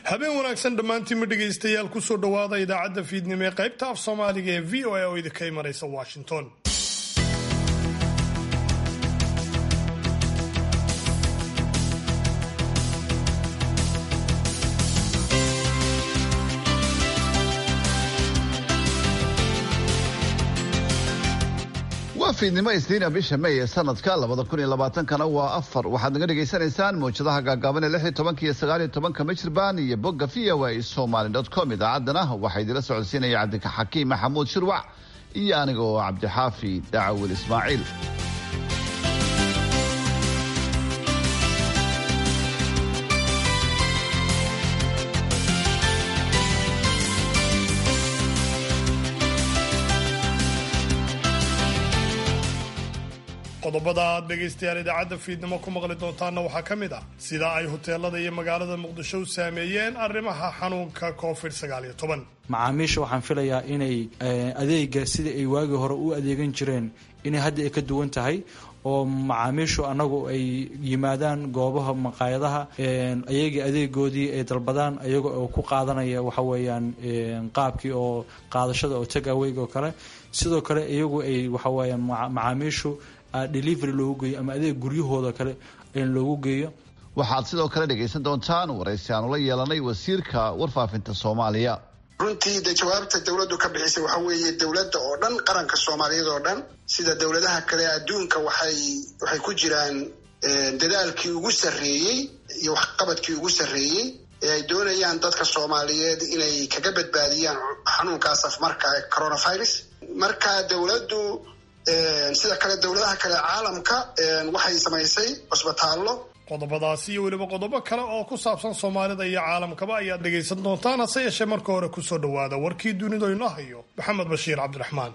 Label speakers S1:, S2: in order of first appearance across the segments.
S1: habeen wanaagsan dhammaantiinma dhegaystayaal kusoo dhowaada idaacadda fiidnimo ee qaybta af soomaaliga ee v o a oo idinka imanaysa washington
S2: waa fiidnimo isniina bisha may ee sanadka labada kun iyo labaatankana waa afar waxaad naga dhegaysanaysaan mawjadaha gaagaaban ee lix iyo tobanka iyo sagaal iyo tobanka michirbaan iyo bogga v o a somaly dot com idaacaddana waxaa idila socodsiinaya cabdika xakiim maxamuud shirwac iyo aniga oo cabdixaafi dacawil ismaaciil
S1: qodobada aad dhegaystayaal idaacadda fiidnimo ku maqli doontaanna waxaa ka mid ah sida ay huteelada iyo magaalada muqdisho u saameeyeen arrimaha xanuunka covid sagaaliyo toban
S3: macaamiisha waxaan filayaa inay adeega sidai ay waagii hore u adeegan jireen inay hadda ay ka duwan tahay oo macaamiishu annagu ay yimaadaan goobaha maqaayadaha ayagii adeegoodii ay dalbadaan ayaga oo ku qaadanaya waxa weeyaan qaabkii oo qaadashada oo tag aweyga oo kale sidoo kale iyagu ay waxa weeyaan macaamiishu delivery loogu geeyo ama adeeg guryahooda kale loogu geeyo
S2: waxaad sidoo kale dhegaysan doontaan waraysi aanu la yeelanay wasiirka warfaafinta soomaaliya
S4: runtii de jawaabta dowladdu ka bixisay waxa weeye dowladda oo dhan qaranka soomaaliyeed oo dhan sida dowladaha kale adduunka waxay waxay ku jiraan dadaalkii ugu sarreeyey iyo waxqabadkii ugu sarreeyey ee ay doonayaan dadka soomaaliyeed inay kaga badbaadiyaan xanuunkaas afmarka coronavirus marka dowladdu sida kale dowladaha kale caalamka waxay samaysay cusbitaallo
S1: qodobadaasi iyo weliba qodobo kale oo ku saabsan soomaalida iyo caalamkaba ayaad dhegaysan doontaan hase yeeshee marka hore kusoo dhowaada warkii dunidu inoo hayo maxamed bashiir cabdiraxmaan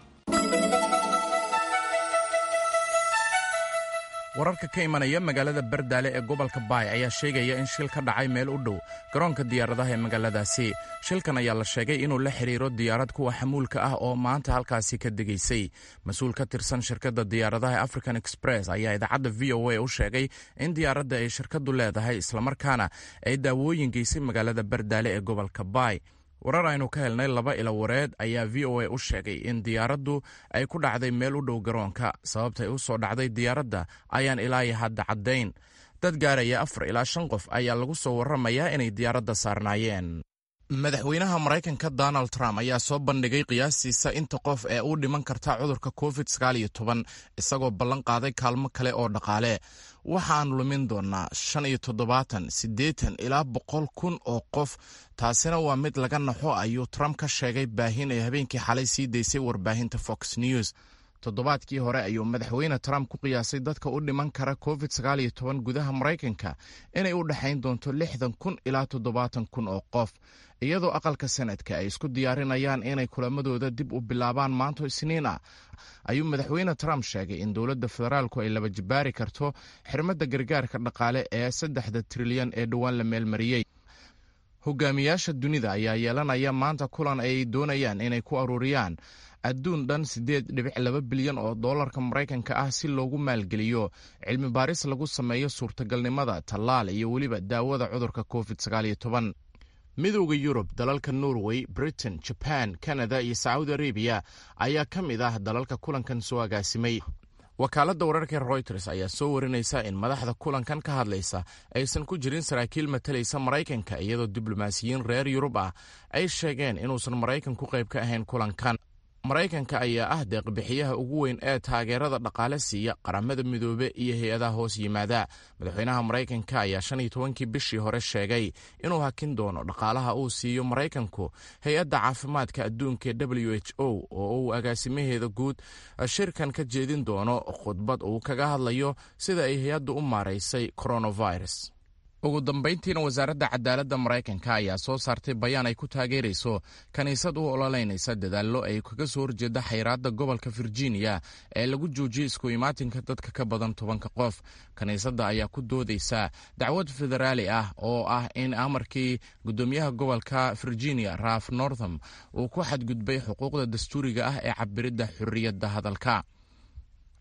S5: wararka ka imanaya magaalada bardaale ee gobolka baay ayaa sheegaya in shil ka dhacay meel u dhow garoonka diyaaradaha ee magaaladaasi shilkan ayaa la sheegay inuu la xidhiiro diyaarad kuwa xamuulka ah oo maanta halkaasi ka degaysay mas-uul ka tirsan shirkadda diyaaradaha african express ayaa idaacadda v o a u sheegay in diyaaradda ay shirkaddu leedahay islamarkaana ay daawooyin geysay magaalada bardaale ee gobolka baay warar aynu ka helnay laba ilo wareed ayaa v o a u sheegay in diyaaraddu ay ku dhacday meel u dhow garoonka sababtay u soo dhacday diyaaradda ayaan ilaayo hadda caddayn dad gaaraya afar ilaa shan qof ayaa lagu soo warramayaa inay diyaaradda saarnaayeen madaxweynaha maraykanka donald trump ayaa soo bandhigay qiyaastiisa inta qof ee u dhiman karta cudurka covid sagaaliyo toban isagoo ballan qaaday kaalmo kale oo dhaqaale waxaan lumin doonaa shan iyo toddobaatan siddeetan ilaa boqol kun oo qof taasina waa mid laga naxo ayuu trump ka sheegay baahin ay habeenkii xalay sii daysay warbaahinta fox news toddobaadkii hore ayuu madaxweyne trump ku qiyaasay dadka u dhiman kara covid sagaaliyo toban gudaha maraykanka inay u dhexayn doonto lixdan kun ilaa toddobaatan kun oo qof iyadoo aqalka sanadka ay isku diyaarinayaan inay kulamadooda dib u bilaabaan maanto isniin ah ayuu madaxweyne trump sheegay in dowladda federaalku ay laba jibaari karto xirmadda gargaarka dhaqaale ee saddexda trilyan ee dhowaan la meelmariyey hogaamiyaasha dunida ayaa yeelanaya maanta kulan ay doonayaan inay ku aruuriyaan adduun dhan siddeed dhibic laba bilyan oo dollarka maraykanka ah si loogu maalgeliyo cilmi baaris lagu sameeyo suurtagalnimada tallaal iyo weliba daawada cudurka covid sagaaliyo toban midowda yurub dalalka norway britain jaban kanada iyo sacuudi arabiya ayaa ka mid ah dalalka kulankan soo agaasimay wakaaladda wararka royters ayaa soo warinaysa in madaxda kulankan ka hadlaysa aysan ku jirin saraakiil matalaysa maraykanka iyadoo diblomaasiyiin reer yurub ah ay sheegeen inuusan maraykan ku qayb ka ahayn kulankan maraykanka ayaa ah deeqbixiyaha ugu weyn ee taageerada dhaqaale siiya qaramada midoobe iyo hay-adaha hoos yimaada madaxweynaha maraykanka ayaa shan iyo tobankii bishii hore sheegay inuu hakin doono dhaqaalaha uu siiyo maraykanku hay-adda caafimaadka adduunka ee w h o oo uu agaasimaheeda guud shirkan ka jeedin doono khudbad uu kaga hadlayo sida ay hay-addu u maaraysay coronavirus ugu dambayntiina wasaaradda cadaaladda maraykanka ayaa soo saartay bayaan ay ku taageerayso kiniisad u ololeynaysa dadaallo ay kaga soo horjeeda xayraadda gobolka virginia ee lagu joojiyey isku imaatinka dadka ka badan tobanka qof kiniisadda ayaa ku doodaysa dacwad federaali ah oo ah in amarkii guddoomiyaha gobolka virginia ralf northam uu ku xadgudbay xuquuqda dastuuriga ah ee cabiridda xorriyadda hadalka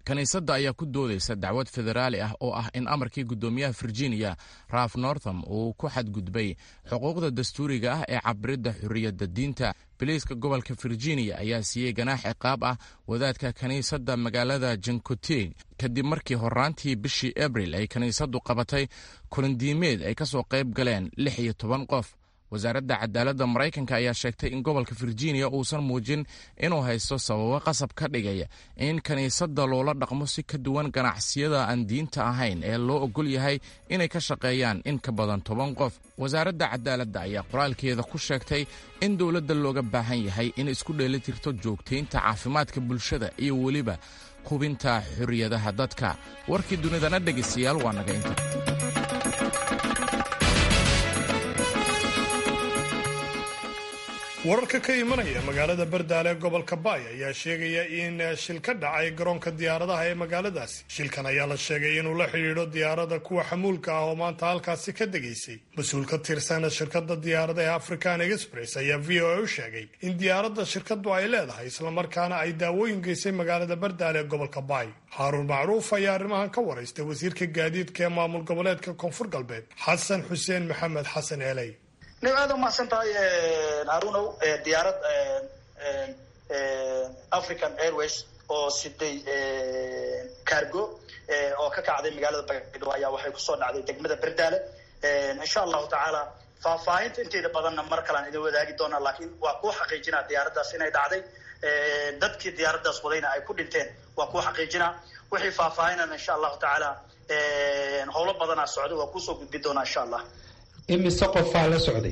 S5: kiniisadda ayaa ku doodaysa dacwad federaali ah oo ah in amarkii guddoomiyaha virginia ralf northam uu ku xadgudbay xuquuqda dastuuriga ah ee cabiridda xurriyadda diinta biliiska gobolka virginia ayaa siiyey ganaax ciqaab ah wadaadka kiniisadda magaalada jankotig kadib markii horaantii bishii abril ay kiniisaddu qabatay kulandiimeed ay ka soo qayb galeen lix iyo toban qof wasaaradda cadaaladda maraykanka ayaa sheegtay in gobolka virginia uusan muujin inuu haysto sababo qasab ka dhigaya in kiniisadda loola dhaqmo si ka duwan ganacsiyada aan diinta ahayn ee loo ogol yahay inay ka shaqeeyaan in ka badan toban qof wasaaradda cadaaladda ayaa qoraalkeeda ku sheegtay in dowladda looga baahan yahay in isku dheelitirto joogtaynta caafimaadka bulshada iyo weliba hubinta xorriyadaha dadka warkii dunidana dhegaystayaal waa naga inta
S1: wararka ka imanaya magaalada bardaale ee gobolka baay ayaa sheegaya in shil ka dhacay garoonka diyaaradaha ee magaaladaasi shilkan ayaa la sheegay inuu la xidhiidho diyaarada kuwa xamuulka ah oo maanta halkaasi ka degaysay mas-uul ka tirsan shirkadda diyaarada ee african express ayaa v o a u sheegay in diyaaradda shirkaddu ay leedahay islamarkaana ay daawooyin geysay magaalada bardaale ee gobolka baay haaruun macruuf ayaa arrimahan ka waraystay wasiirka gaadiidka ee maamul goboleedka koonfur galbeed xasan xuseen maxamed xasan eeley
S6: nin aada umahadsan tahay harunow diyaarad african airways oo siday cargo oo ka kacday magaalada baydhabo ayaa waxay kusoo dhacday degmada berdaale insha allahu tacaala faahfaahinta inteeda badanna mar kalean idin wadaagi doonaa laakiin waa kuu xaqiijinaa diyaaraddaas inay dhacday dadkii diyaaraddaas wadayna ay ku dhinteen waa kuu xaqiijinaa wixii faahfaahinana insha allahu tacaala howlo badanaa socda waa kuusoo gudbi doonaa insha allah
S7: imise qofaa la socday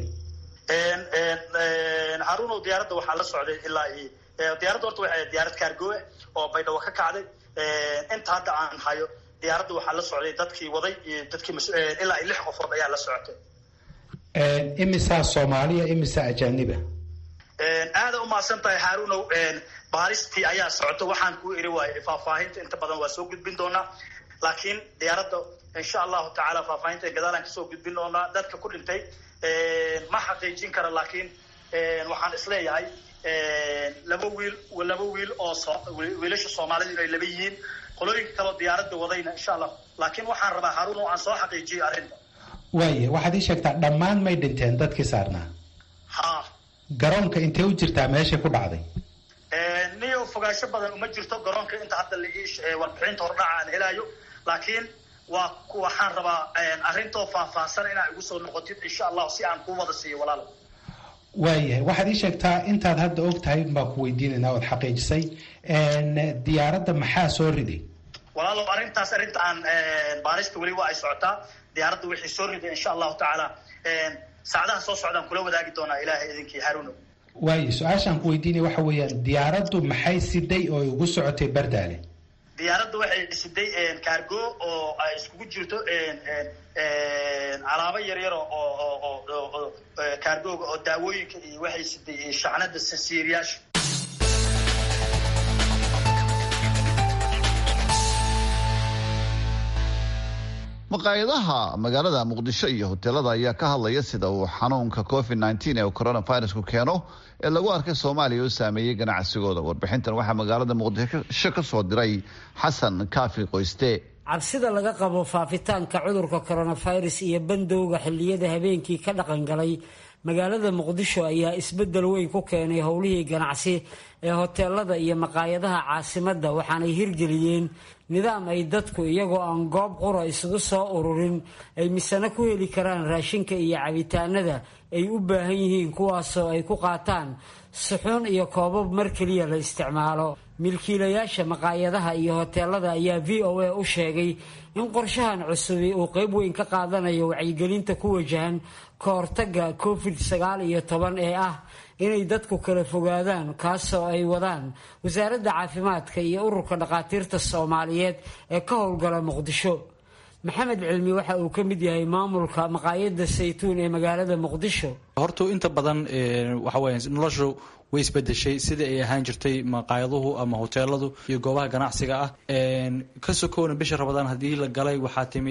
S6: harunow diyaaradda waxaa la socday ilaa diyaaradda horta waxay diyaarad kaargoe oo baydhabo ka kacday inta hadda aan hayo diyaaradda waxaa la socday dadkii waday iyo dadkii ilaa lix qofood ayaa la socotay
S7: imisaa soomaaliya imisaa ajaaniba
S6: aada umahadsan tahay harunow baaristii ayaa socota waxaan kuu iri waay faahfaahinta inta badan waa soo gudbin doonaa laakiin diyaaradda insha allahu tacaala faahfaahinta gadaalaan kasoo gudbin doonaa dadka ku dhintay ma xaqiijin kara laakiin waxaan isleeyahay laba wiil laba wiil oo wiilasha soomaalida inay laba yihiin qolooyinka kaleo diyaaradda wadayna insha allah laakiin waxaan rabaa haruun oo aan soo xaqiijiyo arrinta
S7: waaya waxaad ii sheegtaa dhammaan may dhinteen dadkii saarnaa
S6: ha
S7: garoonka intee u jirtaa meeshay ku dhacday
S6: niyo fogaansho badan uma jirto garoonka inta hadda laii warbixinta hordhaca aan helaayo laakiin waa waxaan rabaa arrintoo faahfaahsan inaa igu soo noqotid insha allah si aan kuu wada siiyo walaalo
S7: waayahay waxaad ii sheegtaa intaad hadda og tahay baan ku weydiinaynaa ood xaqiijisay diyaaradda maxaa soo riday
S6: walaalow arrintaas arrinta aan baarista weli waa ay socotaa diyaaradda wixii soo riday insha allahu tacaala saacadaha soo socdaan kula wadaagi doonaa ilaahay idinkii haruuno
S7: waayo su-aashaan ku weydiinaya waxa weeyaan diyaaraddu maxay siday oo ugu socotay bardaale
S6: diyaaradda waxay siday kaargo oo ay iskugu jirto alaabo yaryar oo kaargooga oo daawooyinka iyo waxay siday shacnada sansiiriyaasha
S2: maqaayadaha magaalada muqdisho iyo hoteelada ayaa ka hadlaya sida uu xanuunka covid nteen ee coronavirusku keeno ee lagu arkay soomaaliya oo saameeyey ganacsigooda warbixintan waxaa magaalada muqdisho ka soo diray xasan kaafi qoyste
S8: cabsida laga qabo faafitaanka cudurka coronavirus iyo bandowga xilliyada habeenkii ka dhaqangalay magaalada muqdisho ayaa isbeddel weyn ku keenay howlihii ganacsi ee hoteelada iyo maqaayadaha caasimadda waxaanay hirgeliyeen nidaam ay dadku iyagoo aan goob qura isugu soo ururin ay misano ku heli karaan raashinka iyo cabitaanada ay u baahan yihiin kuwaasoo ay ku qaataan suxuun iyo koobab mar keliya la isticmaalo milkiilayaasha maqaayadaha iyo hoteelada ayaa v o a u sheegay in qorshahan cusubi uu qeyb weyn ka qaadanayo wacyigelinta ku wajahan ka hortagga covid sagaal iyo toban ee ah inay dadku kala fogaadaan kaasoo ay wadaan wasaaradda caafimaadka iyo ururka dhakhaatiirta soomaaliyeed ee ka howlgala muqdisho maxamed cilmi waxa uu ka mid yahay maamulka maqaayadda saytuun ee magaalada muqdisho
S3: horta inta badan waxa weya noloshu way isbedeshay sidai ay ahaan jirtay maqaayaduhu ama hoteeladu iyo goobaha ganacsiga ah ka sokoona bisha rabadaan haddii la galay waxaa timi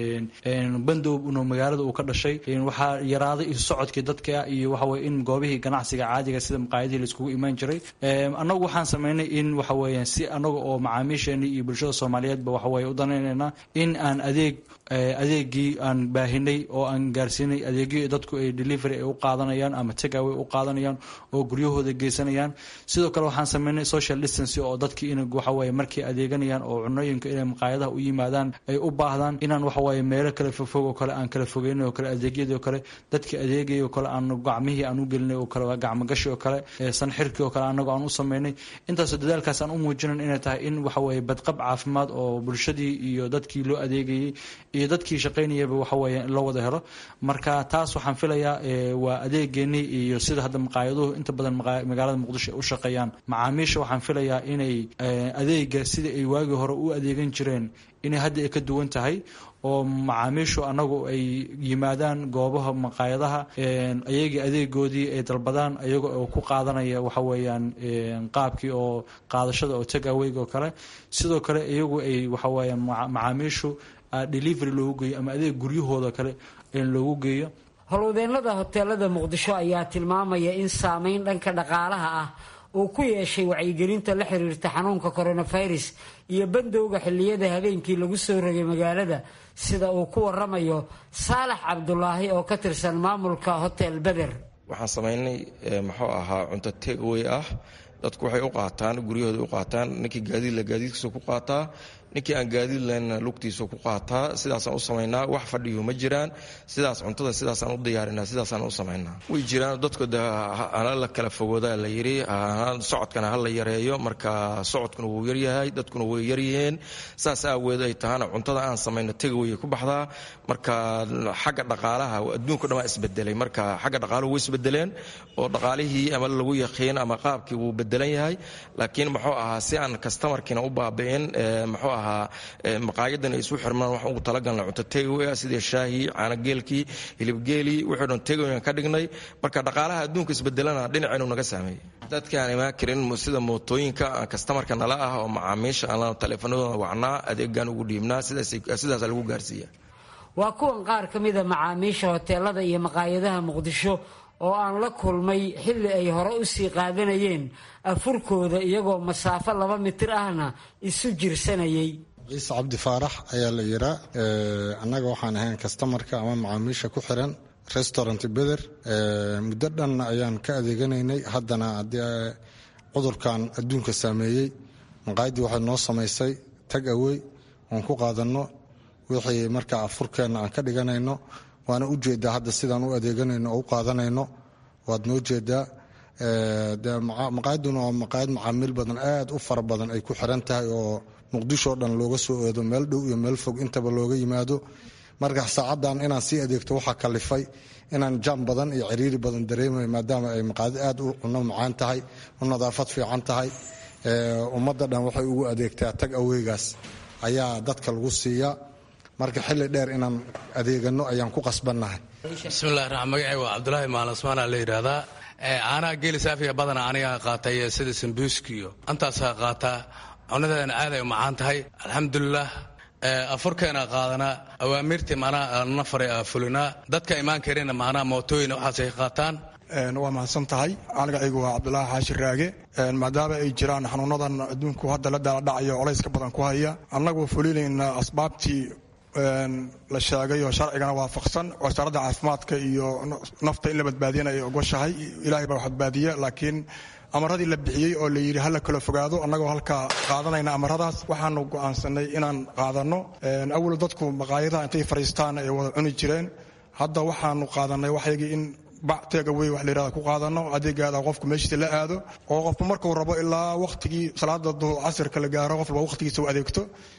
S3: bandow inuu magaalada uu ka dhashay waxaa yaraaday isu socodkii dadka iyo waxaweye in goobihii ganacsiga caadiga sida maqaayadihii laiskugu imaan jiray annagu waxaan sameynay in waxa weya si annaga oo macaamiisheeni iyo bulshada soomaaliyeedba waxaweye u danaynaynaa in aan adeeg adeegii aan baahinay oo aan gaarsiinay adeegyo dadku ay delivery ay u qaadanayaan ama tagaway u qaadanayaan oo guryahooda geysanayaan sidoo kale waxaan sameynay social distance oo dadkii in waxaweye markay adeeganayaan oo cunooyinka inay maqaayadaha u yimaadaan ay u baahdaan inaan waxaweye meelo kale fogfog oo kale aan kala fogeynay oo kale adeegyadii oo kale dadkii adeegay oo kale aan gacmihii aan u gelinay oo kale gacmogashi oo kale sanxirkii oo kale anagoo aan u sameynay intaasoo dadaalkaas aan u muujinan inay tahay in waxaweye badqab caafimaad oo bulshadii iyo dadkii loo adeegayay iyo dadkii shaqaynayaba waxaweye in loo wada helo marka taas waxaan filayaa waa adeegeenii iyo sida hadda maqaayaduhu inta badan magaalada muqdisho ay u shaqeeyaan macaamiisha waxaan filayaa inay adeega sida ay waagii hore u adeegan jireen inay hadda ay ka duwan tahay oo macaamiishu anagu ay yimaadaan goobaha maqaayadaha ayagii adeegoodii ay dalbadaan ayaga oo ku qaadanaya waxa weeyaan qaabkii oo qaadashada oo tag aweyg oo kale sidoo kale iyagu ay waxa weeyaan macaamiishu delivery loogu geeyo ama adeeg guryahooda kale loogu geeyo
S8: howlwadeennada hoteelada muqdisho ayaa tilmaamaya in saameyn dhanka dhaqaalaha ah uu ku yeeshay wacyigelinta la xiriirta xanuunka coronavirus iyo bandowga xilliyada habeenkii lagu soo rogay magaalada sida uu ku waramayo saalax cabdulaahi oo ka tirsan maamulka hotel beder
S9: waxaan samaynay muxuu ahaa cunto tegaway ah dadku waxay u qaataan guryahooda u qaataan ninkii gaadiidla gaadiidkiisa ku qaataa ninkii aan gaadiid lahaynna lugtiisa ku qaataa sidaasaan u samaynaa wax fadhiyu ma jiraan sidaas cuntada sidaasaan u diyaarinaa sidaasaan u samaynaa way jiraan dadku de hala la kala fogoodaa la yidhi socodkana ha la yareeyo marka socodkuna wuu yaryahay dadkuna way yaryihiin saas aaweed ay tahana cuntada aan samayno tegawaya ku baxdaa marka xagga dhaqaalaha adduunka dhan waa isbedelay marka xagga dhaqaaluhu way isbedeleen oo dhaqaalihii ama lagu yaqiin ama qaabkii wuu bedelan yahay laakiin muxuu ahaa si aan kastamarkiina u baabi'in muxuu ahaa maqaayadan ay isu xirmaan waxaan ugu talagalna cunto tegaway ah sida shaahi caanageelkii hilibgeelii wixii dhan tegaway ka dhignay marka dhaqaalaha adduunka isbedelana dhinacaynu naga saameeyey dadkaan imaan karin sida mootooyinka kastamarka nala ah oo macaamiisha aan taleefanadooda wacnaa adeegaan ugu dhiibnaa sidaasa lagu gaarsiiya
S8: waa kuwan qaar ka mida macaamiisha hoteelada iyo maqaayadaha muqdisho oo aan la kulmay xilli ay hore u sii qaadanayeen afurkooda iyagoo masaafo laba mitir ahna isu jirsanayay
S10: ciise cabdi faarax ayaa la yiraa annaga waxaan ahayn kastamarka ama macaamiisha ku xiran restaurant beder muddo dhanna ayaan ka adeeganaynay haddana haddii cudurkan adduunka saameeyey maqaayaddii waxay noo samaysay tag awey oon ku qaadanno wixii markaa afurkeenna aan ka dhiganayno waana u jeedaa hadda sidaan u adeeganayno oo u qaadanayno waad noo jeedaa maqaayaduna waa maqaayad macaamiil badan aad u fara badan ay ku xiran tahay oo muqdisho o dhan looga soo eedo meel dhow iyo meel fog intaba looga yimaado marka saacadan inaan sii adeegto waxaa kalifay inaan jam badan iyo ciriiri badan dareemay maadaama ay maqaayad aad u cuno macaan tahay u nadaafad fiican tahay ummadda dhan waxay ugu adeegtaa tag aweygaas ayaa dadka lagu siiyaa marka xilli dheer inaan adeegano ayaan ku qasbannahay
S11: bismillahi raxmaan magacay waa cabdulaahi maalasmaana la yidhaahdaa caanaha geeli saafiya badana anigaa qaatay sida sambuuski iyo antaasaa qaataa cunadeedana aaday u macaan tahay alxamdulilah afurkeena qaadanaa awaamiirtii macnaha na faray fulinaa dadka imaan karina macnaha mootooyin waxaasay qaataan
S12: waa mahadsan tahay anigacaygu waa cabdulaahi xaashi raage maadaama ay jiraan xanuunadan adduunku hadda la daaladhacayo colayska badan ku haya annagu fulinayna asbaabtii la sheegay oo sharcigana waafaqsan wasaaradda caafimaadka iyo nafta in la badbaadiyana ay ogoshahay ilaahay baa badbaadiya laakiin amaradii la bixiyey oo la yidhi hala kala fogaado annagoo halkaa qaadanayna amaradaas waxaanu go'aansanay inaan qaadanno awal dadku maqaayadaha intay fadhiistaan ay wada cuni jireen hadda waxaanu qaadanay waxaygii in bactegawey wax layihahda ku qaadano adeegaada qofku meeshiisa la aado oo qofku markuu rabo ilaa wakhtigii salaada casirka la gaaro qof walba wakhtigiisa u adeegto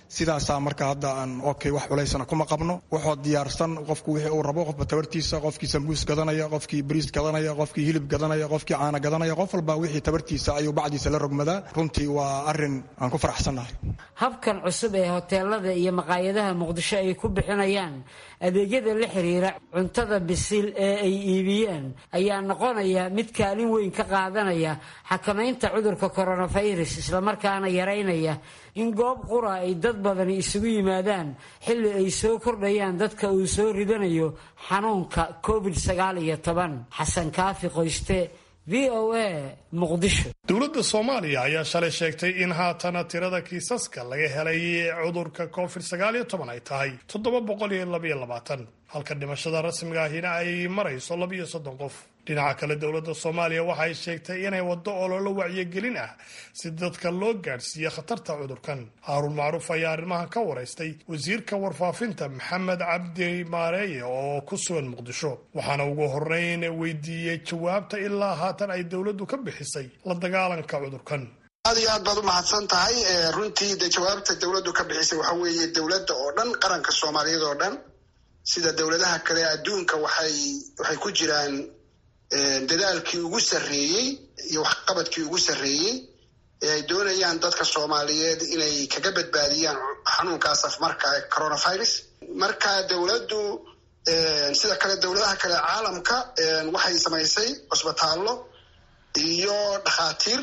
S12: sidaasaa marka hadda aan okay wax culaysana kuma qabno wuxuu diyaarsan qofku wixii uu rabo qofba tabartiisa qofkii sambuus gadanaya qofkii bariis gadanaya qofkii hilib gadanaya qofkii caana gadanaya qof walba wixii tabartiisa ayuu bacdiisa la rogmadaa runtii waa arin aan ku faraxsannahay
S8: habkan cusub ee hoteelada iyo maqaayadaha muqdisho ay ku bixinayaan adeegyada la xiriira cuntada bisil ee ay iibiyeen ayaa noqonaya mid kaalin weyn ka qaadanaya xakamaynta cudurka coronavirus islamarkaana yaraynaya in goob qura ay dad badani isugu yimaadaan xilli ay soo kordhayaan dadka uu soo ridanayo xanuunka covid sagaal iyo toban xasan kaafi qoyste v o a muqdisho
S1: dowladda soomaaliya ayaa shalay sheegtay in haatana tirada kiisaska laga helay cudurka covid sagaal iyo toban ay tahay toddoba boqol iyo labaiyo labaatan halka dhimashada rasmiga ahina ay marayso labiyo soddon qof dhinaca kale dowladda soomaaliya waxay sheegtay inay waddo ololo wacyigelin ah si dadka loo gaadhsiiyo khatarta cudurkan haaruun macruuf ayaa arrimahan ka waraystay wasiirka warfaafinta maxamed cabdi maareeye oo ku sugan muqdisho waxaana ugu horeyn weydiiyey jawaabta ilaa haatan ay dowladdu ka bixisay la dagaalanka cudurkan
S4: aad iyo aad baad u mahadsan tahay runtii de jawaabta dowladdu ka bixisay waxa weeye dowladda oo dhan qaranka soomaaliyeed oo dhan sida dowladaha kale adduunka waxay waxay ku jiraan dadaalkii ugu sarreeyey iyo waxqabadkii ugu sarreeyey ee ay doonayaan dadka soomaaliyeed inay kaga badbaadiyaan xanuunkaas afmarka ee coronavirus marka dowladdu sida kale dowladaha kale caalamka waxay samaysay cusbitaallo iyo dhakhaatiir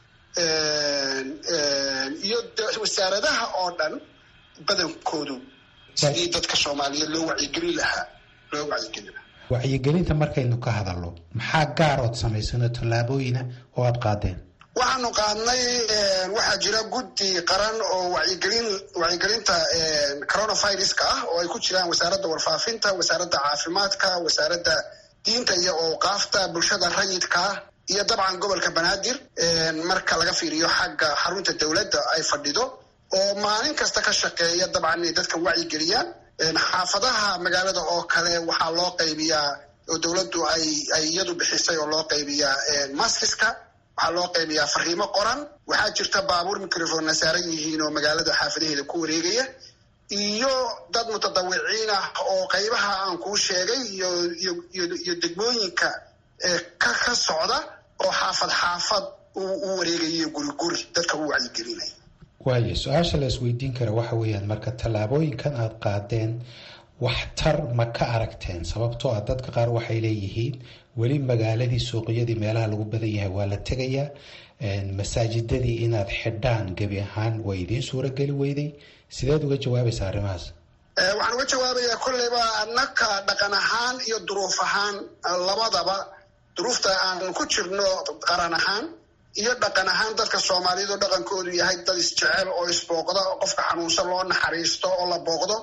S4: iyo wasaaradaha oo dhan badankoodu sidii dadka soomaaliyeed loo wacyigelin lahaa loo wacyigelin lahaa
S7: wacyigelinta markaynu ka hadalno maxaa gaarood samaysano tallaabooyina oo aad qaadeen
S4: waxaanu qaadnay waxaa jira guddi qaran oo wacyigelin wacyigelinta coronaviruska ah oo ay ku jiraan wasaaradda warfaafinta wasaaradda caafimaadka wasaaradda diinta iyo awqaafta bulshada rayidka iyo dabcan gobolka banaadir marka laga fiiriyo xagga xarunta dowladda ay fadhido oo maalin kasta ka shaqeeya dabcan inay dadka wacyigeliyaan xaafadaha magaalada oo kale waxaa loo qaybiyaa oo dowladdu ay ay iyadu bixisay oo loo qaybiyaa maskiska waxaa loo qaybiyaa fariimo qoran waxaa jirta baabuur microphonna saaran yihiin oo magaalada xaafadaheeda ku wareegaya iyo dad mutadawiciin ah oo qaybaha aan kuu sheegay iyo iyo iyo degmooyinka ka ka socda oo xaafad xaafad u wareegayo guri guri dadka u wacyigelinaya
S7: waayo su-aasha la isweydiin kara waxa weeyaan marka tallaabooyinkan aad qaadeen waxtar ma ka aragteen sababtoo ah dadka qaar waxay leeyihiin weli magaaladii suuqyadii meelaha lagu badan yahay waa la tegayaa masaajidadii inaad xidhaan gebi ahaan way idiin suurageli weyday sideed uga jawaabaysa arrimahaas
S4: waxaan uga jawaabayaa kolleyba annaka dhaqan ahaan iyo duruuf ahaan labadaba duruufta aan ku jirno qaran ahaan iyo dhaqan ahaan dadka soomaaliyeed oo dhaqankoodu yahay dad isjecel oo isbooqda qofka xanuunsan loo naxariisto oo la booqdo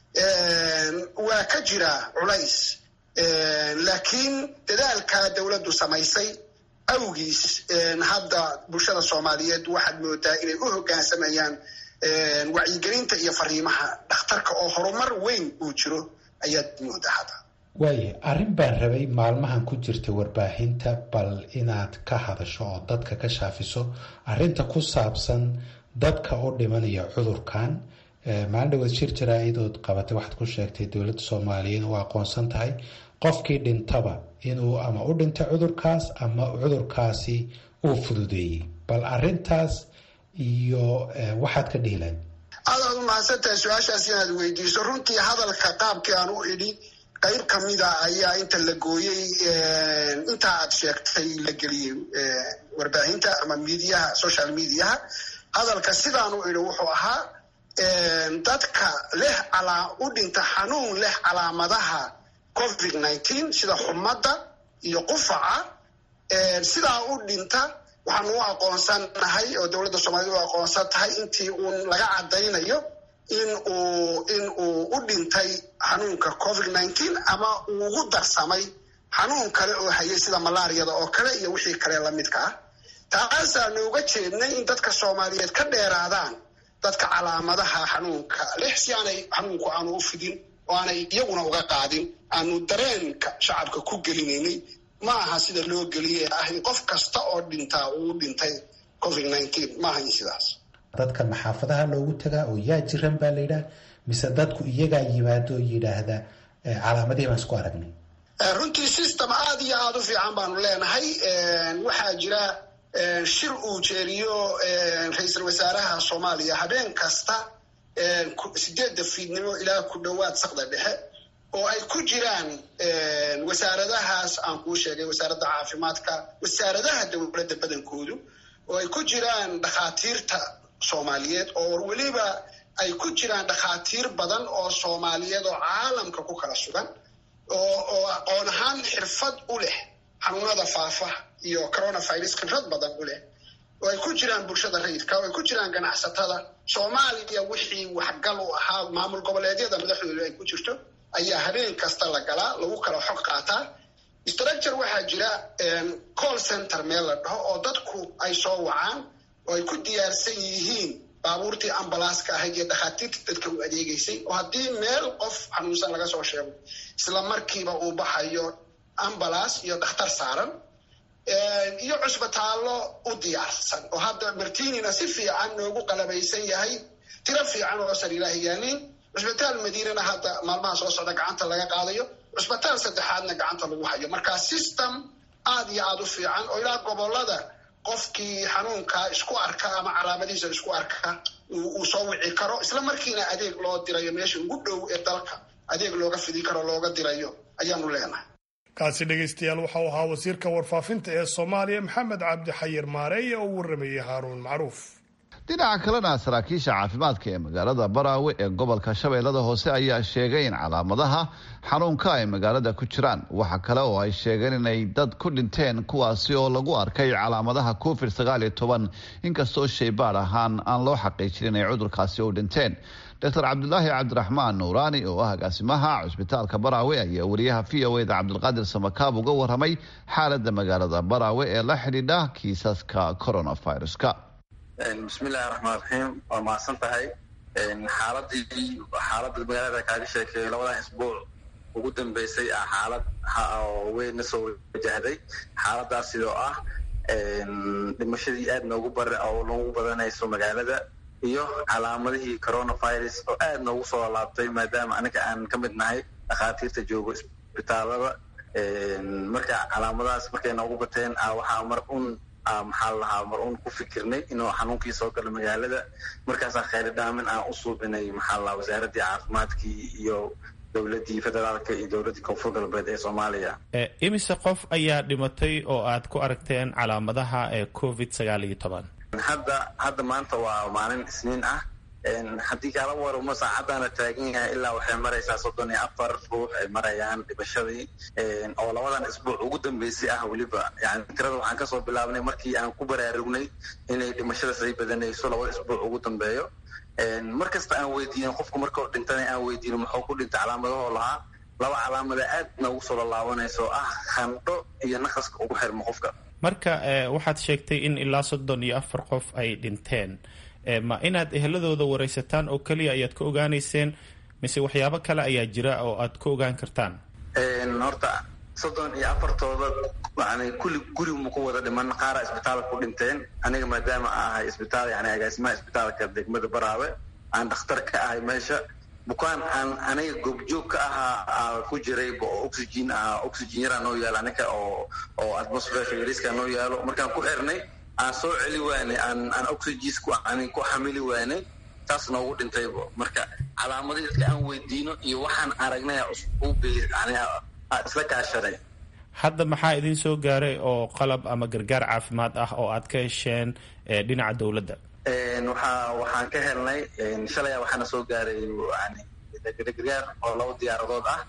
S4: waa ka jira culays laakiin dadaalka dowladdu samaysay awgiis hadda bulshada soomaaliyeed waxaad moodaa inay u hoggaansamayaan wacyigelinta iyo fariimaha dhakhtarka oo horumar weyn uu jiro ayaad moodaa hadda
S7: waaye arrin baan rabay maalmahan ku jirta warbaahinta bal inaad ka hadasho oo dadka ka shaafiso arrinta ku saabsan dadka u dhimanaya cudurkan maalin dhaweed shir jaraa-idood qabatay waxaad ku sheegtay dowladda soomaaliya in u aqoonsan tahay qofkii dhintaba inuu ama u dhintay cudurkaas ama cudurkaasi uu fududeeyey bal arintaas iyo waxaad ka dhihilayd
S4: aad aad u mahadsantahay su-aashaas inaad weydiiso runtii hadalka qaabkii aan u idhi qayb kamida ayaa inta la gooyey intaa aad sheegtay la geliyey warbaahinta ama mediaha social mediaha hadalka sidaanu idhi wuxuu ahaa dadka leh u dhinta xanuun leh calaamadaha covid nineteen sida xumadda iyo qufaca sidaa u dhinta waxaanu u aqoonsanahay oo dowladda soomaaliyed u aqoonsan tahay intii uun laga caddaynayo in uu in uu u dhintay xanuunka covid nineteen ama uu ugu darsamay xanuun kale oo hayay sida malaariyada oo kale iyo wixii kale lamidka ah taasaanu uga jeednay in dadka soomaaliyeed ka dheeraadaan dadka calaamadaha xanuunka leh si aanay xanuunku aanu u fidin oo aanay iyaguna uga qaadin aanu dareenka shacabka ku gelinaynay ma aha sida loo geliyay ah in qof kasta oo dhintaa uu dhintay covid nineteen ma ahayn sidaas
S7: dadka maxaafadaha loogu tagaa oo yaa jiran baa layidhaha mise dadku iyagaa yimaado oo yidhaahda calaamadihii baan isku aragnay
S4: runtii system aada iyo aada u fiican baanu leenahay waxaa jira shir uu jeeriyo ra-iisul wasaaraha soomaaliya habeen kasta sideedda fiidnimo ilaa ku dhowaad sakda dhexe oo ay ku jiraan wasaaradahaas aan kuu sheegay wasaaradda caafimaadka wasaaradaha dowladda badankoodu oo ay ku jiraan dhakhaatiirta soomaaliyeed oo weliba ay ku jiraan dhakhaatiir badan oo soomaaliyeed oo caalamka ku kala sugan oo oo aqoon ahaan xirfad u leh xanuunada faafa iyo coronavirus khibrad badan u leh oo ay ku jiraan bulshada rayidka oo ay ku jiraan ganacsatada soomaaliya wixii waxgal u ahaa maamul goboleedyada madaxdooda ay ku jirto ayaa habeen kasta la galaa lagu kala xog qaataa structure waxaa jira call center meel la dhaho oo dadku ay soo wacaan oo ay ku diyaarsan yihiin baabuurtii ambalaaska ahayd iyo dhakhaatiirta dadka u adeegeysay oo haddii meel qof xanuunsan laga soo sheego isla markiiba uu baxayo ambalaas iyo dhakhtar saaran iyo cusbitaallo u diyaarsan oo hadda martinina si fiican noogu qalabaysan yahay tiro fiican oo sariiraha yaaliin cusbitaal madiinana hadda maalmaha soo socda gacanta laga qaadayo cusbitaal saddexaadna gacanta lagu hayo marka system aada iyo aada u fiican oo ilaa gobolada qofkii xanuunka isku arka ama calaamadihiisa isku arka uu soo wici karo isla markiina adeeg loo dirayo meesha ugu dhow ee dalka adeeg looga fidi karo looga dirayo ayaanu leenahay
S1: kaasi dhegaystayaal waxau ahaa wasiirka warfaafinta ee soomaaliya maxamed cabdi xayir maareeye oo u warramayey haaruun macruuf
S2: dhinaca kalena saraakiisha caafimaadka ee magaalada baraawe ee gobolka shabeellada hoose ayaa sheegay in calaamadaha xanuunka ay magaalada ku jiraan waxa kale oo ay sheegeen inay dad ku dhinteen kuwaasi oo lagu arkay calaamadaha covid sagaaliyo toban inkastoo shaybaad ahaan aan loo xaqiijin inay cudurkaasi u dhinteen doctor cabdulaahi cabdiraxmaan nuuraani oo ah agaasimaha cusbitaalka baraawe ayaa wariyaha v o eda cabdilqaadir samakaab uga waramay xaalada magaalada baraawe ee la xidhiidha kiisaska coronaviruska
S13: bismillahi raxmaan raxiim waa mahadsan tahay xaaladii xaaladda magaalada kaaga sheekeeyo labadan isbuuc ugu dambeysay ah xaalad oo weyn na soo wajahday xaaladaas sidoo ah dhimashadii aad noogu bar oo noogu badanayso magaalada iyo calaamadihii coronavirus oo aad noogu soo laabtay maadaama anaga aan ka mid nahay dhakhaatiirta joogo isbitaalada marka calaamadahaas markay noogu bateen waxaa mar un maxaa la lahaa mar uun ku fikirnay inuu xanuunkii soo galo magaalada markaasaa khayri dhaamin aan u suubinay maxaa la lahaa wasaaraddii caafimaadkii iyo dowladdii federaalka iyo dowladdii koonfur galbeed ee soomaaliya
S14: imise qof ayaa dhimatay oo aad ku aragteen calaamadaha ee covid sagaal iyo toban
S13: hadda hadda maanta waa maalin isniin ah haddii kaala waramo saacaddaana taagan yahay ilaa waxay maraysaa soddon iyo afar ruux ay marayaan dhimashadii oo labadan isbuuc ugu dambeysay ah weliba yani tirada waxaan kasoo bilaabnay markii aan ku baraarugnay inay dhimashada say badanayso labada isbuuc ugu dambeeyo mar kasta aan weydiinin qofku markao dhintana aan weydiino muxuu ku dhintay calaamadahoo lahaa laba calaamada aad noogu soo lalaabanayso ah khandho iyo naqaska ugu xirmo qofka
S14: marka waxaad sheegtay in ilaa soddon iyo afar qof ay dhinteen ma inaad eheladooda waraysataan oo keliya ayaad ka ogaanayseen mise waxyaabo kale ayaa jira oo aad ka ogaan kartaan
S13: horta soddon iyo afartooda yani kulli gurigu ma ku wada dhiman qaara isbitaalka ku dhinteen aniga maadaama ahay isbitaal yani agaasimaha isbitaalka degmada baraawe aan dhakhtar ka ahay meesha bukaan aan aniga goobjoog ka ahaa ku jiray oo oxygen ah oxygen yaraa noo yaalo aniga oo oo atmosferka yariska noo yaalo markaan ku xirnay aan soo celi waanay aan aan oxygens ku aan ku xamili waanay taas noogu dhintaybo marka calaamadii dadka aan weydiino iyo waxaan aragnay isla kaashaday
S14: hadda maxaa idin soo gaaray oo qalab ama gargaar caafimaad ah oo aad ka hesheen dhinaca dowladda
S13: waxaa waxaan ka helnay shalaya waxaana soo gaaray yani gargaar oo laba diyaaradood ah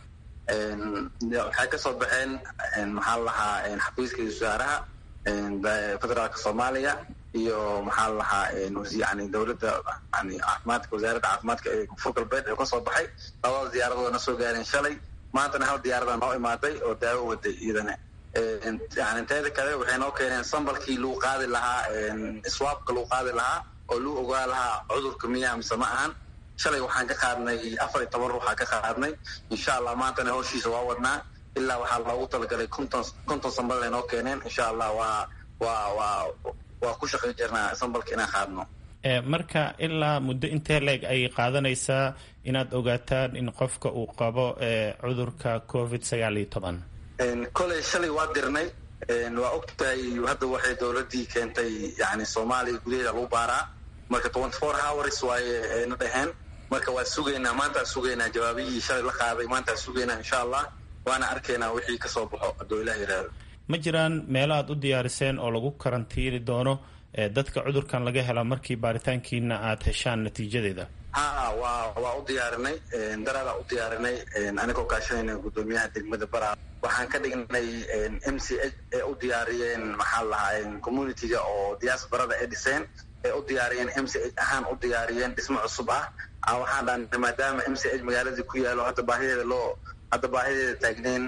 S13: waxay kasoo baxeen maxaa lahaa xafiiska wasaaraha federaalka soomaaliya iyo maxaa la lahaa yani dowladda yani caafimaadka wasaaradda caafimaadka ee koonfur galbeed ee kasoo baxay labada diyaaradood na soo gaareen shalay maantana hal diyaarada noo imaaday oo daawo waday iyadana yani teeda kale waxay noo keeneen sambalkii lagu qaadi lahaa swaabka lagu qaadi lahaa oo lagu ogaa lahaa cudurka miyaa mise ma ahan shalay waxaan ka qaadnay afar iyo toban ruuxaa ka qaadnay insha allah maantana howshiisa waa wadnaa ilaa waxaa loogu talagalay konton konton sambal ay noo keeneen insha allah waa waa waa waa ku shaqayn jirnaa sambalka inaan qaadno
S14: marka ilaa muddo intee leeg ay qaadanaysaa inaad ogaataan in qofka uu qabo cudurka covid sagaal iyo toban
S13: koley shalay waa dirnay waa ogtahay hadda waxay dowladii keentay yani soomaaliya gudaheeda lagu baaraa marka twenty four hours waaye na dhaheen marka waa sugaynaa maantaa sugaynaa jawaabihii shalay la qaaday maantaa sugaynaa insha allah waana arkaynaa wixii kasoo baxo hadduu ilah yidhaahdo
S14: ma jiraan meelo aad u diyaariseen oo lagu karantiini doono dadka cudurkan laga hela markii baaritaankiina aad heshaan natiijadeeda
S13: ha waa waa u diyaarinay daraadaa u diyaarinay anigoo kaashanayna guddoomiyaha degmada bara waxaan ka dhignay m c h ee u diyaariyeen maxaa lahaa communitiga oo diaasbarada ee dhiseen ee u diyaariyeen m c h ahaan u diyaariyeen dhismo cusub ah waxaan dhahnay maadaama m c h magaaladii ku yaalo hadda baahideeda loo hadda baahideeda taagneyn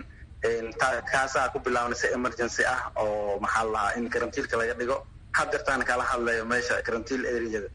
S13: kaasaa ku bilaabnay si emergency ah oo maxaa lahaa in karantiilka laga dhigo hadeertaan kala hadlayo meesha karantiil areada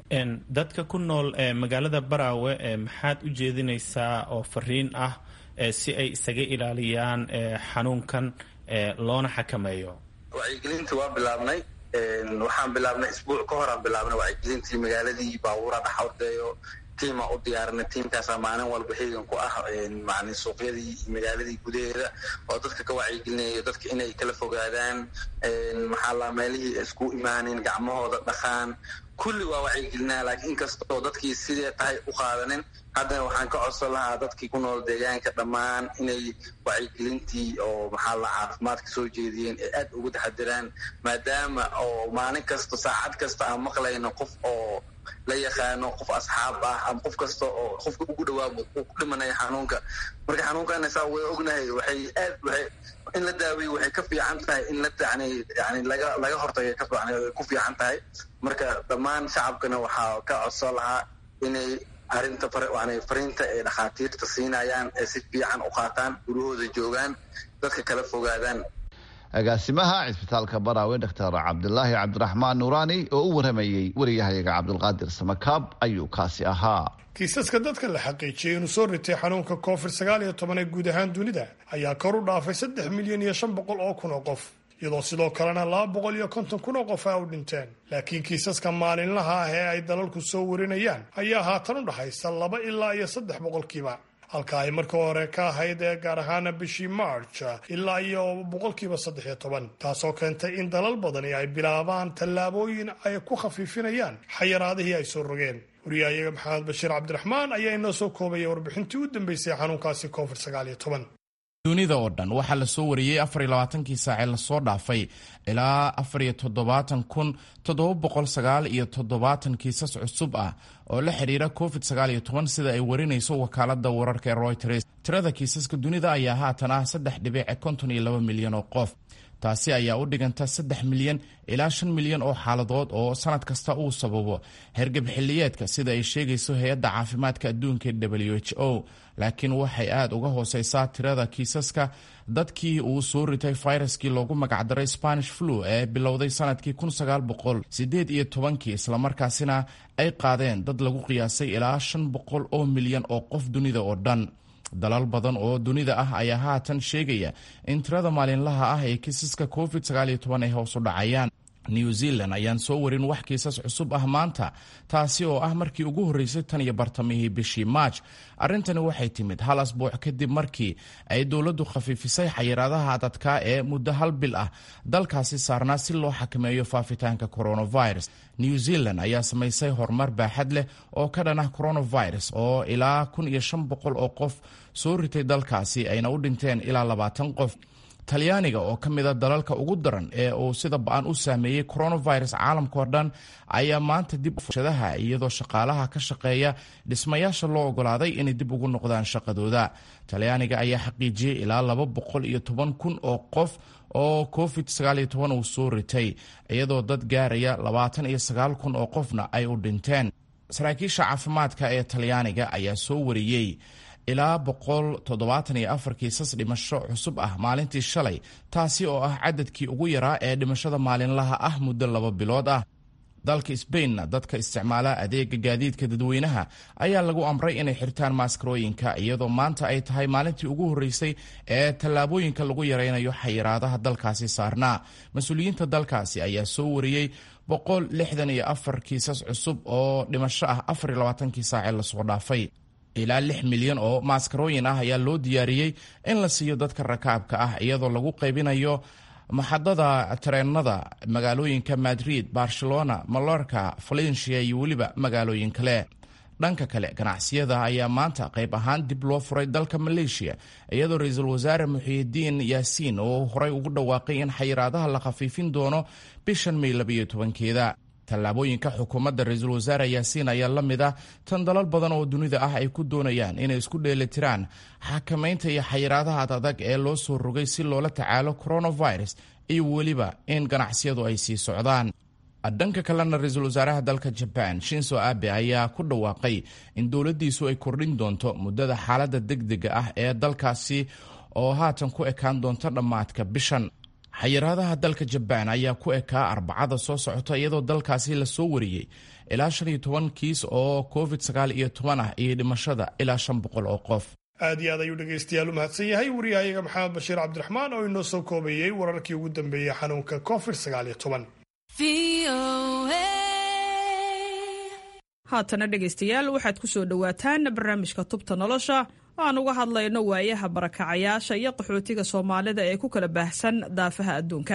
S14: dadka ku nool magaalada baraawe maxaad u jeedinaysaa oo fariin ah si ay isaga ilaaliyaan xanuunkan loona xakameeyo
S13: wacyigelintii waa bilaabnay waxaan bilaabnay isbuuc ka horaan bilaabnay wacyigelintii magaaladii baabuura dhaxordeeyo tiima u diyaarinay tiimkaasaa maalin walba heegan ku ah man suuqyadii iyo magaaladii gudaheeda oo dadka ka wacyigelinayo dadka inay kala fogaadaan maxaa laa meelihii isku imaanin gacmahooda dhaqaan kulli waa wacyigelinaa laakiin inkastoo dadkii sidee tahay u qaadanin haddana waxaan ka codsan lahaa dadkii ku nool deegaanka dhammaan inay wacyigelintii oo maxaa la caafimaadka soo jeediyeen ee aad ugu taxadiraan maadaama oo maalin kasta saacad kasta aan maqlayno qof oo la yaqaano qof asxaab ah ama qof kasta oo qofka ugu dhawaabo uu ku dhimanaya xanuunka marka xanuunkana saa way ognahay waxay aad waxay in la daaweeyo waxay ka fiican tahay in la yani yani laga laga hortagay ka fiican ku fiican tahay marka dhammaan shacabkana waxaa ka codsan lahaa inay arrinta fariinta ee dhakhaatiirta siinayaan ee si fiican u qaataan gurahooda joogaan dadka kala fogaadaan
S2: agaasimaha cisbitaalka baraawe doctor cabdilaahi cabdiraxmaan nuuraani oo u waramayey wariyahayaga cabdulqaadir samakaab ayuu kaasi ahaa
S1: kiisaska dadka la xaqiijiyey inuu soo ritay xanuunka covid sagaal iyo toban ee guud ahaan dunida ayaa kor u dhaafay saddex milyan iyo shan boqol oo kun oo qof iyadoo sidoo kalena laba boqol iyo konton kun oo qof a u dhinteen laakiin kiisaska maalinlaha ah ee ay dalalku soo warinayaan ayaa haatan u dhaxaysa laba ilaa iyo saddex boqolkiiba halka ay marka hore ka ahayd ee gaar ahaana bishii march ilaa iyo boqolkiiba saddex iyo toban taasoo keentay in dalal badani ay bilaabaan tallaabooyin ay ku khafiifinayaan xayiraadihii ay soo rogeen wariyahayaga maxamed bashiir cabdiraxmaan ayaa inoo soo koobaya warbixintii u dambeysay xanuunkaasi covid sagaal iyo toban
S5: dunida oo dhan waxaa la soo wariyey afar iyo labaatankii saacee lasoo dhaafay ilaa afar iyo toddobaatan kun toddoba boqol sagaal iyo toddobaatan kiisas cusub ah oo la xidhiira covid sagaal iyo toban sida ay warinayso wakaalada wararka ee royters tirada kiisaska dunida ayaa haatan ah saddex dhibic konton iyo laba milyan oo qof taasi ayaa u dhiganta saddex milyan ilaa shan milyan oo xaaladood oo sanad kasta uu sababo hergeb xilliyeedka sida ay sheegayso hay-adda caafimaadka adduunka w h o laakiin waxay aad uga hooseysaa tirada kiisaska dadkii uu soo ritay fayraskii loogu magacdaray spanish flu ee bilowday sanadkii kun sagaal boqol sideed iyo tobankii islamarkaasina ay qaadeen dad lagu qiyaasay ilaa shan boqol oo milyan oo qof dunida oo dhan dalal badan oo dunida ah ayaa haatan sheegaya in tirada maalinlaha ah ee kiisaska covid sagaal iyo toban ay hoos u dhacayaan new zealand ayaan soo warin wax kiisas cusub ah maanta taasi oo ah markii ugu horreysay tan iyo bartamihii bishii maaj arrintani waxay timid hal asbuuc kadib markii ay dowladdu khafiifisay xayiraadaha dadka ee muddo hal bil ah dalkaasi saarnaa si loo xakameeyo faafitaanka coronavirus new zealand ayaa samaysay horumar baaxad leh oo ka dhan ah coronavirus oo ilaa kun iyo shan boqol oo qof soo ritay dalkaasi ayna u dhinteen ilaa labaatan qof talyaaniga oo ka mida dalalka ugu daran ee uu sida ba-an u saameeyey coronavirus caalamkao dhan ayaa maanta dib shadaha iyadoo shaqaalaha ka shaqeeya dhismayaasha loo ogolaaday inay dib ugu noqdaan shaqadooda talyaaniga ayaa xaqiijiyey ilaa laba boqol iyo toban kun oo qof oo covid sagaal iyo toban uu soo ritay iyadoo dad gaaraya labaatan iyo sagaal kun oo qofna ay u dhinteen saraakiisha caafimaadka ee talyaaniga ayaa soo wariyey ilaa boqol toddobaatan iyo afar kiisas dhimasho cusub ah maalintii shalay taasi oo ah cadadkii ugu yaraa ee dhimashada maalinlaha ah muddo laba bilood ah dalka sbainna dadka isticmaala adeega gaadiidka dadweynaha ayaa lagu amray inay xirtaan maaskarooyinka iyadoo maanta ay tahay maalintii ugu horreysay ee tallaabooyinka lagu yaraynayo xayiraadaha dalkaasi saarnaa mas-uuliyiinta dalkaasi ayaa soo wariyey boqol lixdan iyo afar kiisas cusub oo dhimasho ah afar iyo labaatankii saacee lasoo dhaafay ilaa lix milyan oo maaskarooyin ah ayaa loo diyaariyey in la siiyo dadka rakaabka ah iyadoo lagu qaybinayo maxadada tareenada magaalooyinka madrid barcelona malorka valencia iyo weliba magaalooyin kale dhanka kale ganacsiyada ayaa maanta qayb ahaan dib loo furay dalka maleeshiya iyadoo ra-iisul wasaare muxiidiin yaasiin oo horey ugu dhawaaqay in xayiraadaha la khafiifin doono bishan may labayo tobankeeda tallaabooyinka xukuumadda ra-iisul wasaare yaasiin ayaa la mid ah tan dalal badan oo dunida ah ay ku doonayaan inay isku dheelitiraan xakamaynta iyo xayiraadaha adag ee loo soo rogay si loola tacaalo coronavirus iyo weliba in ganacsiyadu ay sii socdaan dhanka kalena ra-iisul wasaaraha dalka jabaan shinso abe ayaa ku dhawaaqay in dowladdiisu ay kordhin doonto muddada xaaladda degdega ah ee dalkaasi oo haatan ku ekaan doonto dhammaadka bishan xayiraadaha dalka jabaan ayaa ku ekaa arbacada soo socota iyadoo dalkaasi lasoo wariyey ilaa shan iyo toban kiis oo covid sagaal iyo toban ah iyo dhimashada ilaa shan boqol oo qof
S1: aad iyo aad ayuu dhegaystayaal u mahadsan yahay wariyahayaga maxamed bashiir cabdiraxmaan oo inoo soo koobayey wararkii ugu dambeeyey xanuunka covid sagaal iyo toban
S15: haatana dhegaystayaal waxaad ku soo dhowaataan barnaamijka tubta nolosha oo aan uga hadlayno waayaha barakacayaasha iyo qaxootiga soomaalida ee ku kala baahsan daafaha adduunka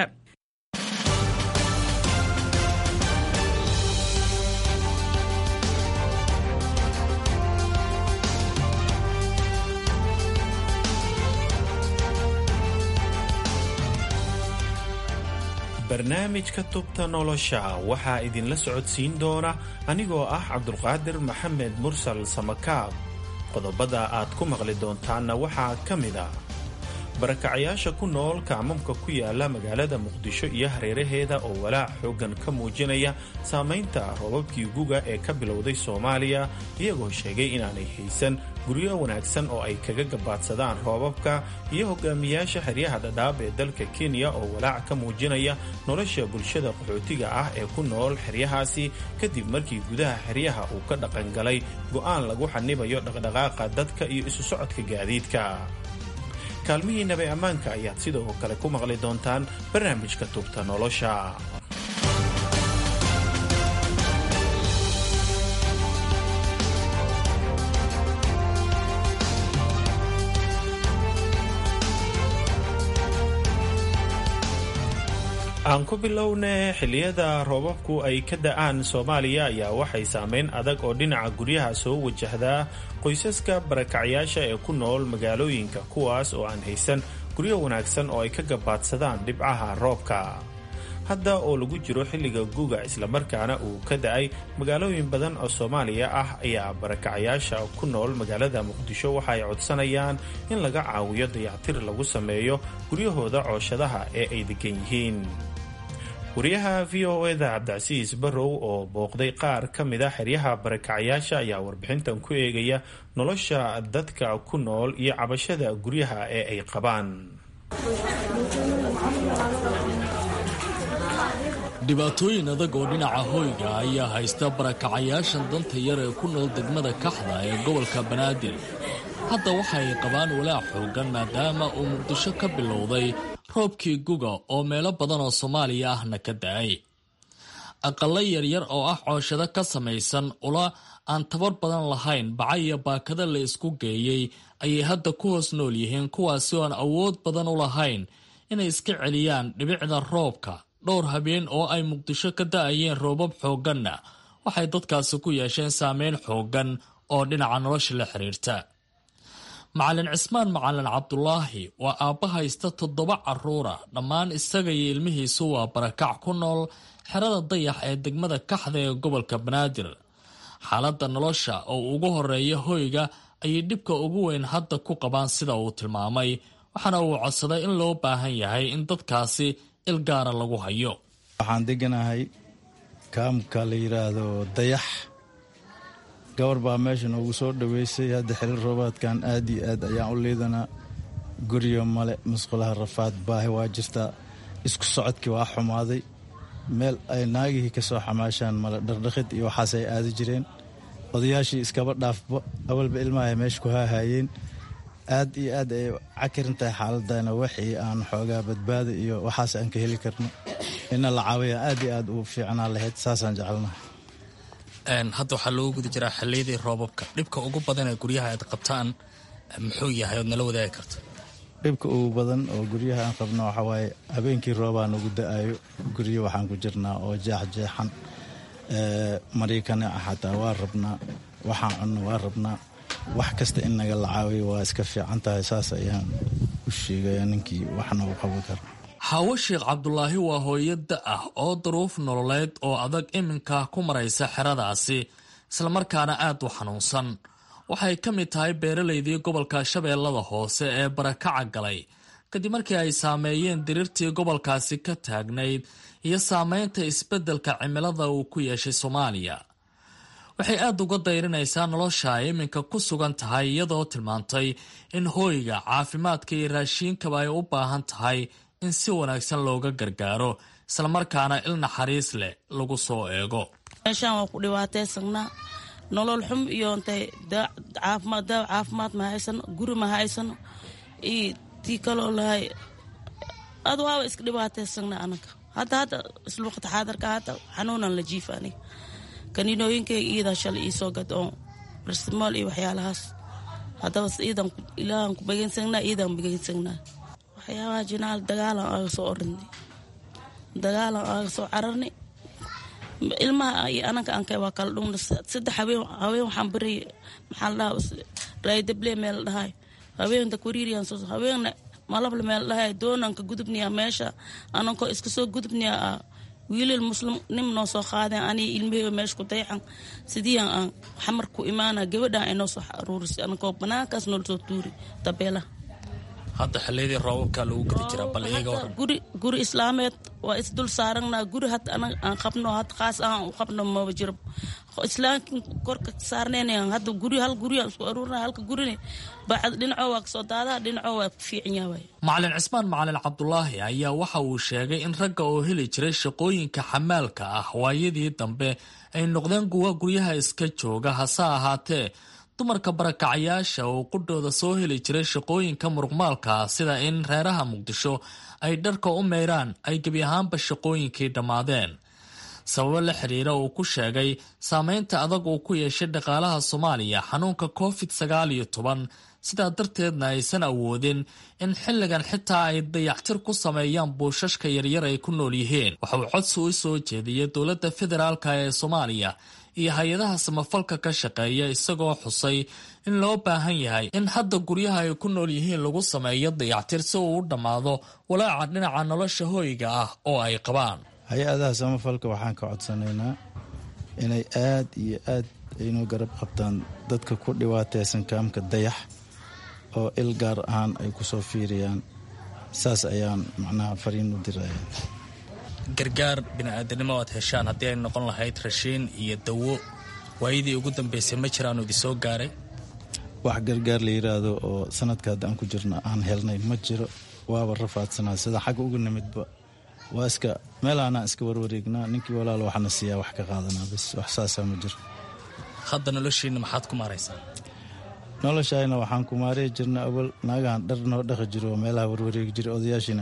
S14: barnaamijka tubta nolosha waxaa idinla socodsiin doona anigoo ah cabdulqaadir maxamed mursal samakaab qodobada aad ku maqli doontaanna waxaa ka mid ah barakacayaasha ku nool kaamamka ku yaala magaalada muqdisho iyo hareeraheeda oo walaac xooggan ka muujinaya saamaynta roobabkii guga ee ka bilowday soomaaliya iyagoo sheegay inaanay haysan guryo wanaagsan oo ay kaga gabaadsadaan roobabka iyo hogaamiyaasha xeryaha dhadhaab ee dalka kenya oo walaac ka muujinaya nolosha bulshada qaxootiga ah ee ku nool xeryahaasi kadib markii gudaha xeryaha uu ka dhaqangalay go'aan lagu xanibayo dhaqdhaqaaqa dadka iyo isu socodka gaadiidka kaalmihii nabay ammaanka ayaad sidoo kale ku maqli doontaan barnaamijka tubta nolosha aan ku bilowne xilliyada roobabku ay ka da'aan soomaaliya ayaa waxay saameyn adag oo dhinaca guryaha soo wajahdaa qoysaska barakacyaasha ee ku nool magaalooyinka kuwaas oo aan haysan guryo wanaagsan oo ay ka gabaadsadaan dhibcaha roobka hadda oo lagu jiro xilliga guga islamarkaana uu ka da'ay magaalooyin badan oo soomaaliya ah ayaa barakacyaasha ku nool magaalada muqdisho waxa ay codsanayaan in laga caawiyo dayactir lagu sameeyo guryahooda cooshadaha ee ay degan yihiin wariyaha v o eda cabdicasiis barrow oo booqday qaar ka mid a xeryaha barakacyaasha ayaa warbixintan ku eegaya nolosha dadka ku nool iyo cabashada guryaha ee ay qabaan
S16: dhibaatooyin adag oo dhinaca hoyga ayaa haysta barakacayaashan danta yar ee ku nool degmada kaxda ee gobolka banaadir hadda waxa ay qabaan walaac xoogan maadaama uu muqdisho ka bilowday roobkii guga oo meelo badan oo soomaaliya ahna ka da-ay aqallo yaryar oo ah cooshado ka samaysan ula aan tabar badan lahayn baca iyo baakada la isku geeyey ayay hadda ku hoos nool yihiin kuwaasi oo aan awood badan u lahayn inay iska celiyaan dhibicda roobka dhowr habeen oo ay muqdisho ka da-ayeen roobab xoogganna waxay dadkaasi ku yeesheen saameyn xooggan oo dhinaca nolosha la xiriirta macalin cismaan macalin cabdulaahi waa aabba haysta toddoba caruura dhammaan isaga iyo ilmihiisu waa barakac ku nool xerada dayax ee degmada kaxda ee gobolka banaadir xaaladda nolosha oo ugu horeeya hoyga ayay dhibka ugu weyn hadda ku qabaan sida uu tilmaamay waxaana uu codsaday in loo baahan yahay in dadkaasi il gaara lagu hayo
S17: waxaan deganahay kaamka la yidhaahdo dayax gabar baa meesha noogu soo dhoweysay hadda xilil roobaadkan aad iyo aad ayaan u liidanaa guryo male musqulaha rafaad baahi waa jirtaa isku socodkii waa xumaaday meel ay naagihii ka soo xamaashaan male dhardhaqid iyo waxaas ay aadi jireen odayaashii iskaba dhaafba awalba ilmahay meesha ku haahaayeen aad iyo aad ay cakirin tahay xaaladana waxii aan xoogaa badbaada iyo waxaas aan ka heli karno ina la caawiya aad iyo aad u fiicnaa lahayd saasaan jecelnahay
S16: hadda waxaa loogu guda jiraa xilliyadii roobabka dhibka ugu badan ee guryaha aad qabtaan muxuu yahay ood nala wadaagi karta
S17: dhibka ugu badan oo guryaha aan qabno waxaa waaye habeenkii roobaa nagu da-ayo guryo waxaan ku jirnaa oo jeexjeexan mariikana xataa waa rabnaa waxaan cunno waa rabnaa wax kasta in naga la caawiyo waa iska fiican tahay saas ayaan u sheegaya ninkii waxna u qaban kara
S16: xaawo sheekh cabdulaahi waa hooyo da ah oo duruuf nololeed oo adag iminka ku maraysa xeradaasi islamarkaana aad u xanuunsan waxay ka mid tahay beeralaydii gobolka shabeellada hoose ee barakaca galay kadib markii ay saameeyeen diriirtii gobolkaasi ka taagnayd iyo saameynta isbeddelka cimilada uu ku yeeshay soomaaliya waxay aad uga dayrinaysaa nolosha ay iminka ku sugan tahay iyadoo tilmaantay in hooyga caafimaadka iyo raashiinkaba ay u baahan tahay in si wanaagsan looga gargaaro islamarkaana il naxariis leh lagu soo eego
S18: meeshaan waa ku dhibaataysanaa nolol xum iyo intay caafimaad daawa caafimaad ma haysano guri ma haysano iyo tii kaloo lahay ad waaba iska dhibaataysanaa anaga hadda hadda isluuqata xaadarka hadda xanuunan la jiifa aniga kaniinooyinkayga iidaa shalay iisoo gad oo barstimool iyo waxyaalahaas haddaba iidan ilaahan ku begeysanaa iidan begeysanaa waxyaabaha jinaal dagaalan aaga soo orinay dagaalan aaga soo cararnay ilmaha iyo ananka ankay waa kala dhumna saddex habeen haween waxaan barayay maxaa la dhahaa raydable meel dhahay haweenta kuriiriyan soo haweenna malable meel dhahay doonanka gudubniya meesha anankoo iska soo gudubniya wiilal muslim nim noo soo qaadeen aniga ilmaheyba meesha ku dayacan sidiian aan xamar ku imaana gabadhan ay noo soo aruurisay anankoo banaankaas noola soo tuuri tabeelaha
S16: hadda xilliyadii roobabka lagu gadi jiraa bal iyaga waran
S18: guri guri islaameed waa isdul saaranaa guri had anaga aan qabno had qaas ahaan u qabno maba jiro islaamkin korka saarneen hadda guri hal guri aan isku aruurina halka gurine bacad dhinacoo waa kasoo daadaha dhinacoo waa ku fiican yahay
S16: macalin cismaan macalin cabdulaahi ayaa waxa uu sheegay in ragga oo heli jiray shaqooyinka xamaalka ah waayadii dambe ay noqdeen kuwa guryaha iska jooga hase ahaatee dumarka barakacayaasha oo qudhooda soo heli jiray shaqooyinka muruqmaalka sida in reeraha muqdisho ay dharka u meyraan ay gebi ahaanba shaqooyinkii dhammaadeen sababo la xiriira uu ku sheegay saameynta adag uu ku yeeshay dhaqaalaha soomaaliya xanuunka covid sagaal iyo toban sidaa darteedna aysan awoodin in xilligan xitaa ay dayactir ku sameeyaan buushashka yaryar ay ku nool yihiin waxa uu codsi u soo jeediyey dowladda federaalk ee soomaaliya iyo hay-adaha samafalka ka shaqeeya isagoo xusay in loo baahan yahay in hadda guryaha ay ku nool yihiin lagu sameeyo dayactir si uu u dhammaado walaaca dhinaca nolosha hooyga ah oo ay qabaan
S17: hay-adaha samafalka waxaan ka codsanaynaa inay aad iyo aad aynoo garab qabtaan dadka ku dhibaataysan kaamka dayax oo il gaar ahaan ay ku soo fiiriyaan saas ayaan macnaha fariin u diraya
S16: gargaar bini-aadanimo aad heshaan haddii ay noqon lahayd rashiin iyo dawo waayadii ugu dambeysay ma jiraanu idin soo gaaray
S17: wax gargaar la yiraahdo oo sanadka hadda aan ku jirno aan helnay ma jiro waaba rafaadsanaa sida xagga uga nimidba waa iska meelaanaan iska warwareegnaa ninkii walaal waxna siiyaa wax ka qaadanaa bis wax saasaa ma jiro
S16: hadda noloshiina maxaad ku maaraysaa
S17: noloshayna waxaan ku maarey jirna awal naagahan dhar noo dhaqi jiro oo meelaha warwareegi jiray odayaashiina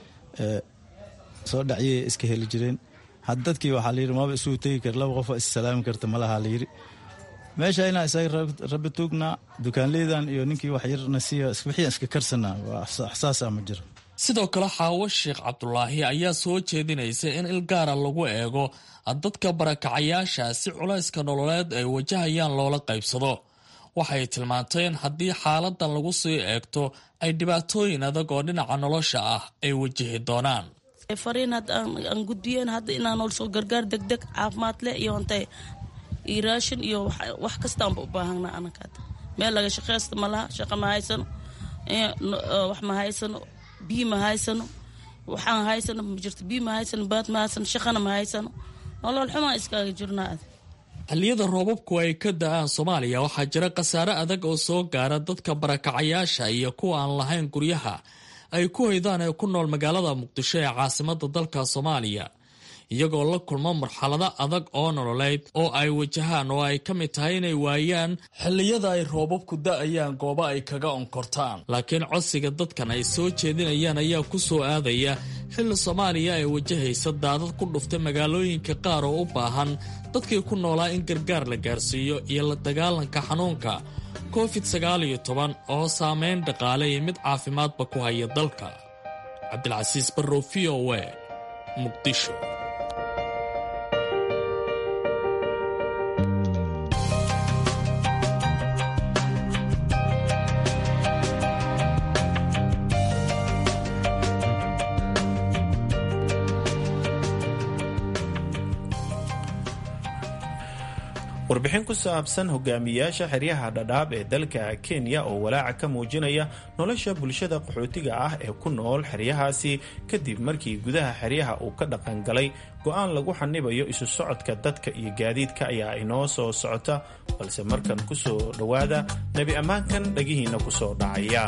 S17: soo dhacyay iska heli jireen had dadkii waxaa layidhi maba isugu tegi kara laba qofoo issalaami karta malaha layidhi meesha inaa isaga rabbi tuugnaa dukaanleydan iyo ninkii wax yarna siiya wixii iska karsanaa waxsaasa ma jiro
S16: sidoo kale xaawo sheekh cabdulaahi ayaa soo jeedinaysa in il gaara lagu eego dadka barakacayaasha si culayska nololeed ay wajahayaan loola qaybsado waxay tilmaantay in haddii xaaladan lagu sii eegto ay dhibaatooyin adag oo dhinaca nolosha ah ay wajihi doonaan
S18: fariin hadda aan gudbiyeen hadda inaan nolosoo gargaar degdeg caafimaad leh iyo intay iyo raashin iyo wax kastaanba u baahanaa anaka hadda meel laga shaqaysta ma laha shaqa ma haysano wax ma haysano biyo ma haysano waxaan haysano ma jirto biyo ma haysano baad ma haysano shaqana ma haysano nolol xumaa iskaaga jirnaa ad
S16: xilliyada roobabku ay ka da-aan soomaaliya waxaa jira khasaare adag oo soo gaara dadka barakacayaasha iyo kuwa aan lahayn guryaha ay ku hoydaan ee ku nool magaalada muqdisho ee caasimada dalka soomaaliya iyagoo la kulmo marxalado adag oo nololeed oo ay wajahaan oo ay ka mid tahay inay waayaan xilliyada ay roobabku da-ayaan goobo ay kaga onkortaan laakiin codsiga dadkan ay soo jeedinayaan ayaa ku soo aadaya xilli soomaaliya ay wajahaysa daadad ku dhuftay magaalooyinka qaar oo u baahan dadkii ku noolaa in gargaar la gaarsiiyo iyo la dagaalanka xanuunka covid sagaal iyo toban oo saameyn dhaqaale iyo mid caafimaadba ku haya dalka cabdilcasiis barrow v o a muqdisho
S14: warbixin ku saabsan hogaamiyaasha xeryaha dhadhaab ee dalka kenya oo walaaca ka muujinaya nolosha bulshada qaxootiga ah ee ku nool xeryahaasi kadib markii gudaha xeryaha uu ka dhaqangalay go-aan lagu xanibayo isu socodka dadka iyo gaadiidka ayaa inoo soo socota balse markan ku soo dhowaada nebi ammaankan dhagihiinna ku soo dhacaya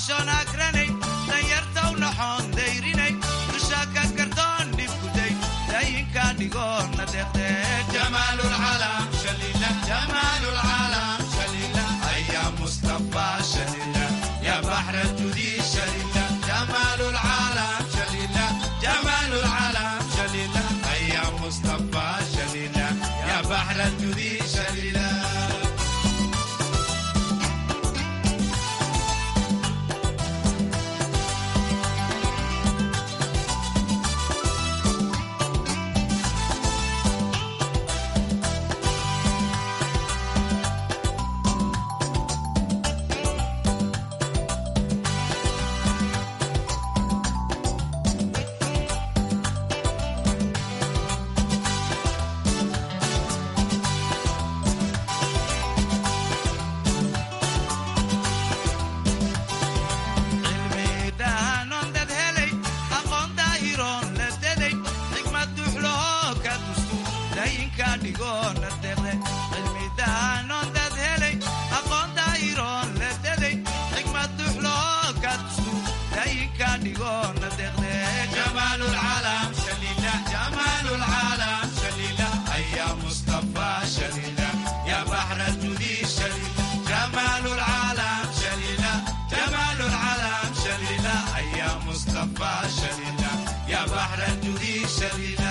S19: xishoon akranay danyartaw naxoon dayrinay dusha ka gardoon dhibkuday dayinka dhigoona deeqde jamaalulcalam shalila jamaalulcalam shalila ayaa mustafa shalila ya baxra judi shalila jamaalulcalam shalila jamaalulcalam shalila ayaa mustafa shalila ya baxra judi shalila cilmiidhahanon dad helay aqoon daahiroon la deday xigmad duxlahoo ka dustu dayinka dhigoona deqde cilmiidhahanon dad helay aqoon daahiroon la deday xigmad duxlahoo ka dustu dayinka dhigoona deqde jamaalulcalam shalila jamaalulcalam shalila ayaa mustafa shalila ya baxra judi shalila jamaalulcalam shalila jamaalulcalam shalila ayaa mustafa shalila ya baxra judi shalila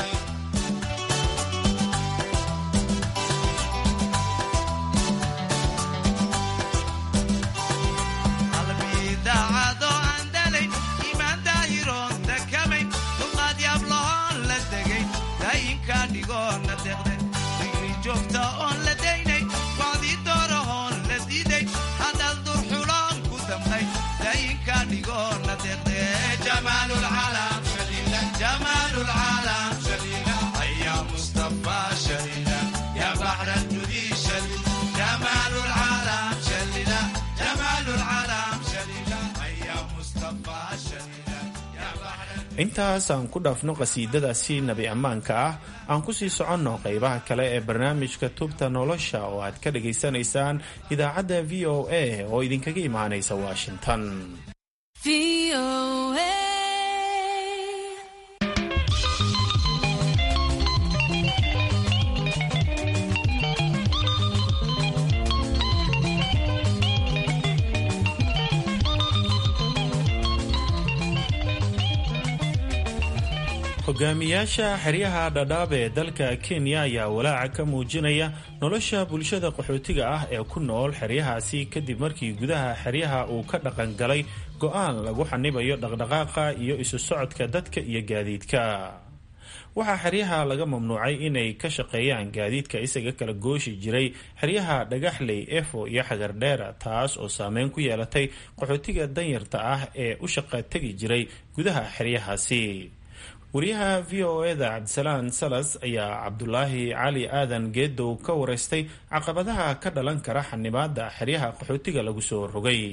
S19: qalbidaacado aan dalay iimaan daahiroon dakamayn dulqaad yaablahoon la degay daayinka dhigoona deqde digri joogta oon la daynay wacdi doorahoon la diiday hadal durxuloon ku damqay daayinka dhigoona deqde jamaalulcalam shalila jamaalulcalam shalila ayaa mustafa shalila ya baxra judi shalila jamaalulcalam shalila jamaalulcalam shalila ayaa mustafa shalila ya baxra
S14: intaas aan ku dhaafno qasiidadaasi nabi ammaanka ah aan ku sii soconno qaybaha kale ee barnaamijka tubta nolosha oo aad ka dhagaysanaysaan idaacadda v o a oo idinkaga imaanaysa washington hogaamiyaasha xeryaha dhadhaab ee dalka kenya ayaa walaaca ka muujinaya nolosha bulshada qaxootiga ah ee ku nool xeryahaasi kadib markii gudaha xeryaha uu ka dhaqan galay go-aan lagu xanibayo dhaqdhaqaaqa iyo isu socodka dadka iyo gaadiidka waxaa xeryaha laga mamnuucay inay ka shaqeeyaan gaadiidka isaga kala gooshi jiray xeryaha dhagaxley efo iyo xagardheera taas oo saameyn ku yeelatay qaxootiga danyarta ah ee u shaqa tegi jiray gudaha xeryahaasi wariyaha v o eda cabdisalaan salas ayaa cabdulaahi cali aadan geedow ka wareystay caqabadaha ka dhalan kara xanibaada xeryaha qaxootiga lagu soo rogay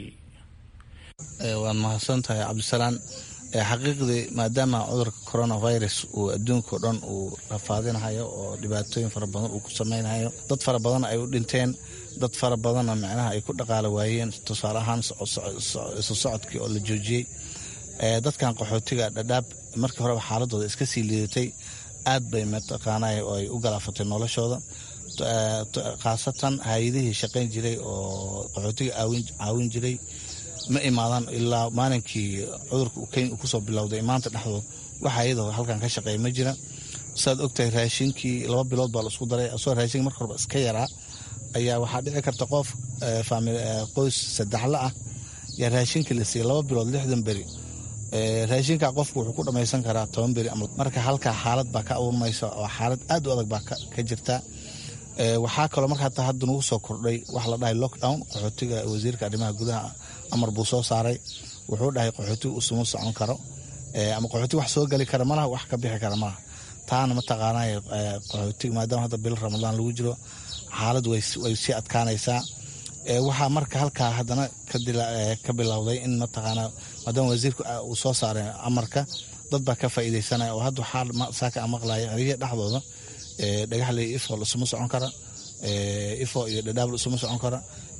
S20: waad mahadsan tahay cabdisalaan xaqiiqdii maadaama cudurka coronavirus uu adduunka o dhan uu rafaadinahayo oo dhibaatooyin fara badan uu ku sameynhayo dad fara badan ay u dhinteen dad fara badanna micnaha ay ku dhaqaala waayeen tusaale ahaan isu socodkii oo la joojiyey dadkan qaxootiga dhadhaab markii horeba xaaladooda iska sii liidatay aad bay mataqaanay oo ay u galaafatay noloshooda khaasatan hay-adihii shaqayn jiray oo qaxootiga caawin jiray ma imaadaan ilaa maalinkii cudurka kenya kusoo bilowday maanta dhexdood waxa iyadoo halkan ka shaqeeya ma jira saad ogtahay raashinkii laba bilood baa la isku daray asoo raashinka marka horeba iska yaraa ayaa waxaa dhici karta qof qoys saddexla ah yaa raashinka la siiyey laba bilood lixdan beri raashinka qofku wuxuu ku dhamaysan karaa toban beri marka halkaa xaalad baa ka abuurmaysa oo xaalad aad u adag baa ka jirta waxaa kaloo marka hataa hadda nagu soo kordhay waxa la dhahay lockdown qaxootiga wasiirka arrimaha gudaha amar buu soo saaray wuxuu dhahay qaxootiga usuma socon karo ama qaxootiga wax soo geli kara malaha wax ka bixi kara malaha taana mataqaanay qaxootiga maadaama hadda bil ramadaan lagu jiro xaalad way sii adkaanaysaa waxaa marka halkaa haddana ka bilowday in mataqaana maadaama wasiirka uu soo saaray amarka dad baa ka faa'iidaysanaya oo hadda waxaa saaka aan maqlaya xeryaha dhexdooda dhagaxley ifo isuma socon kara ifo iyo dhadhaabl isuma socon kara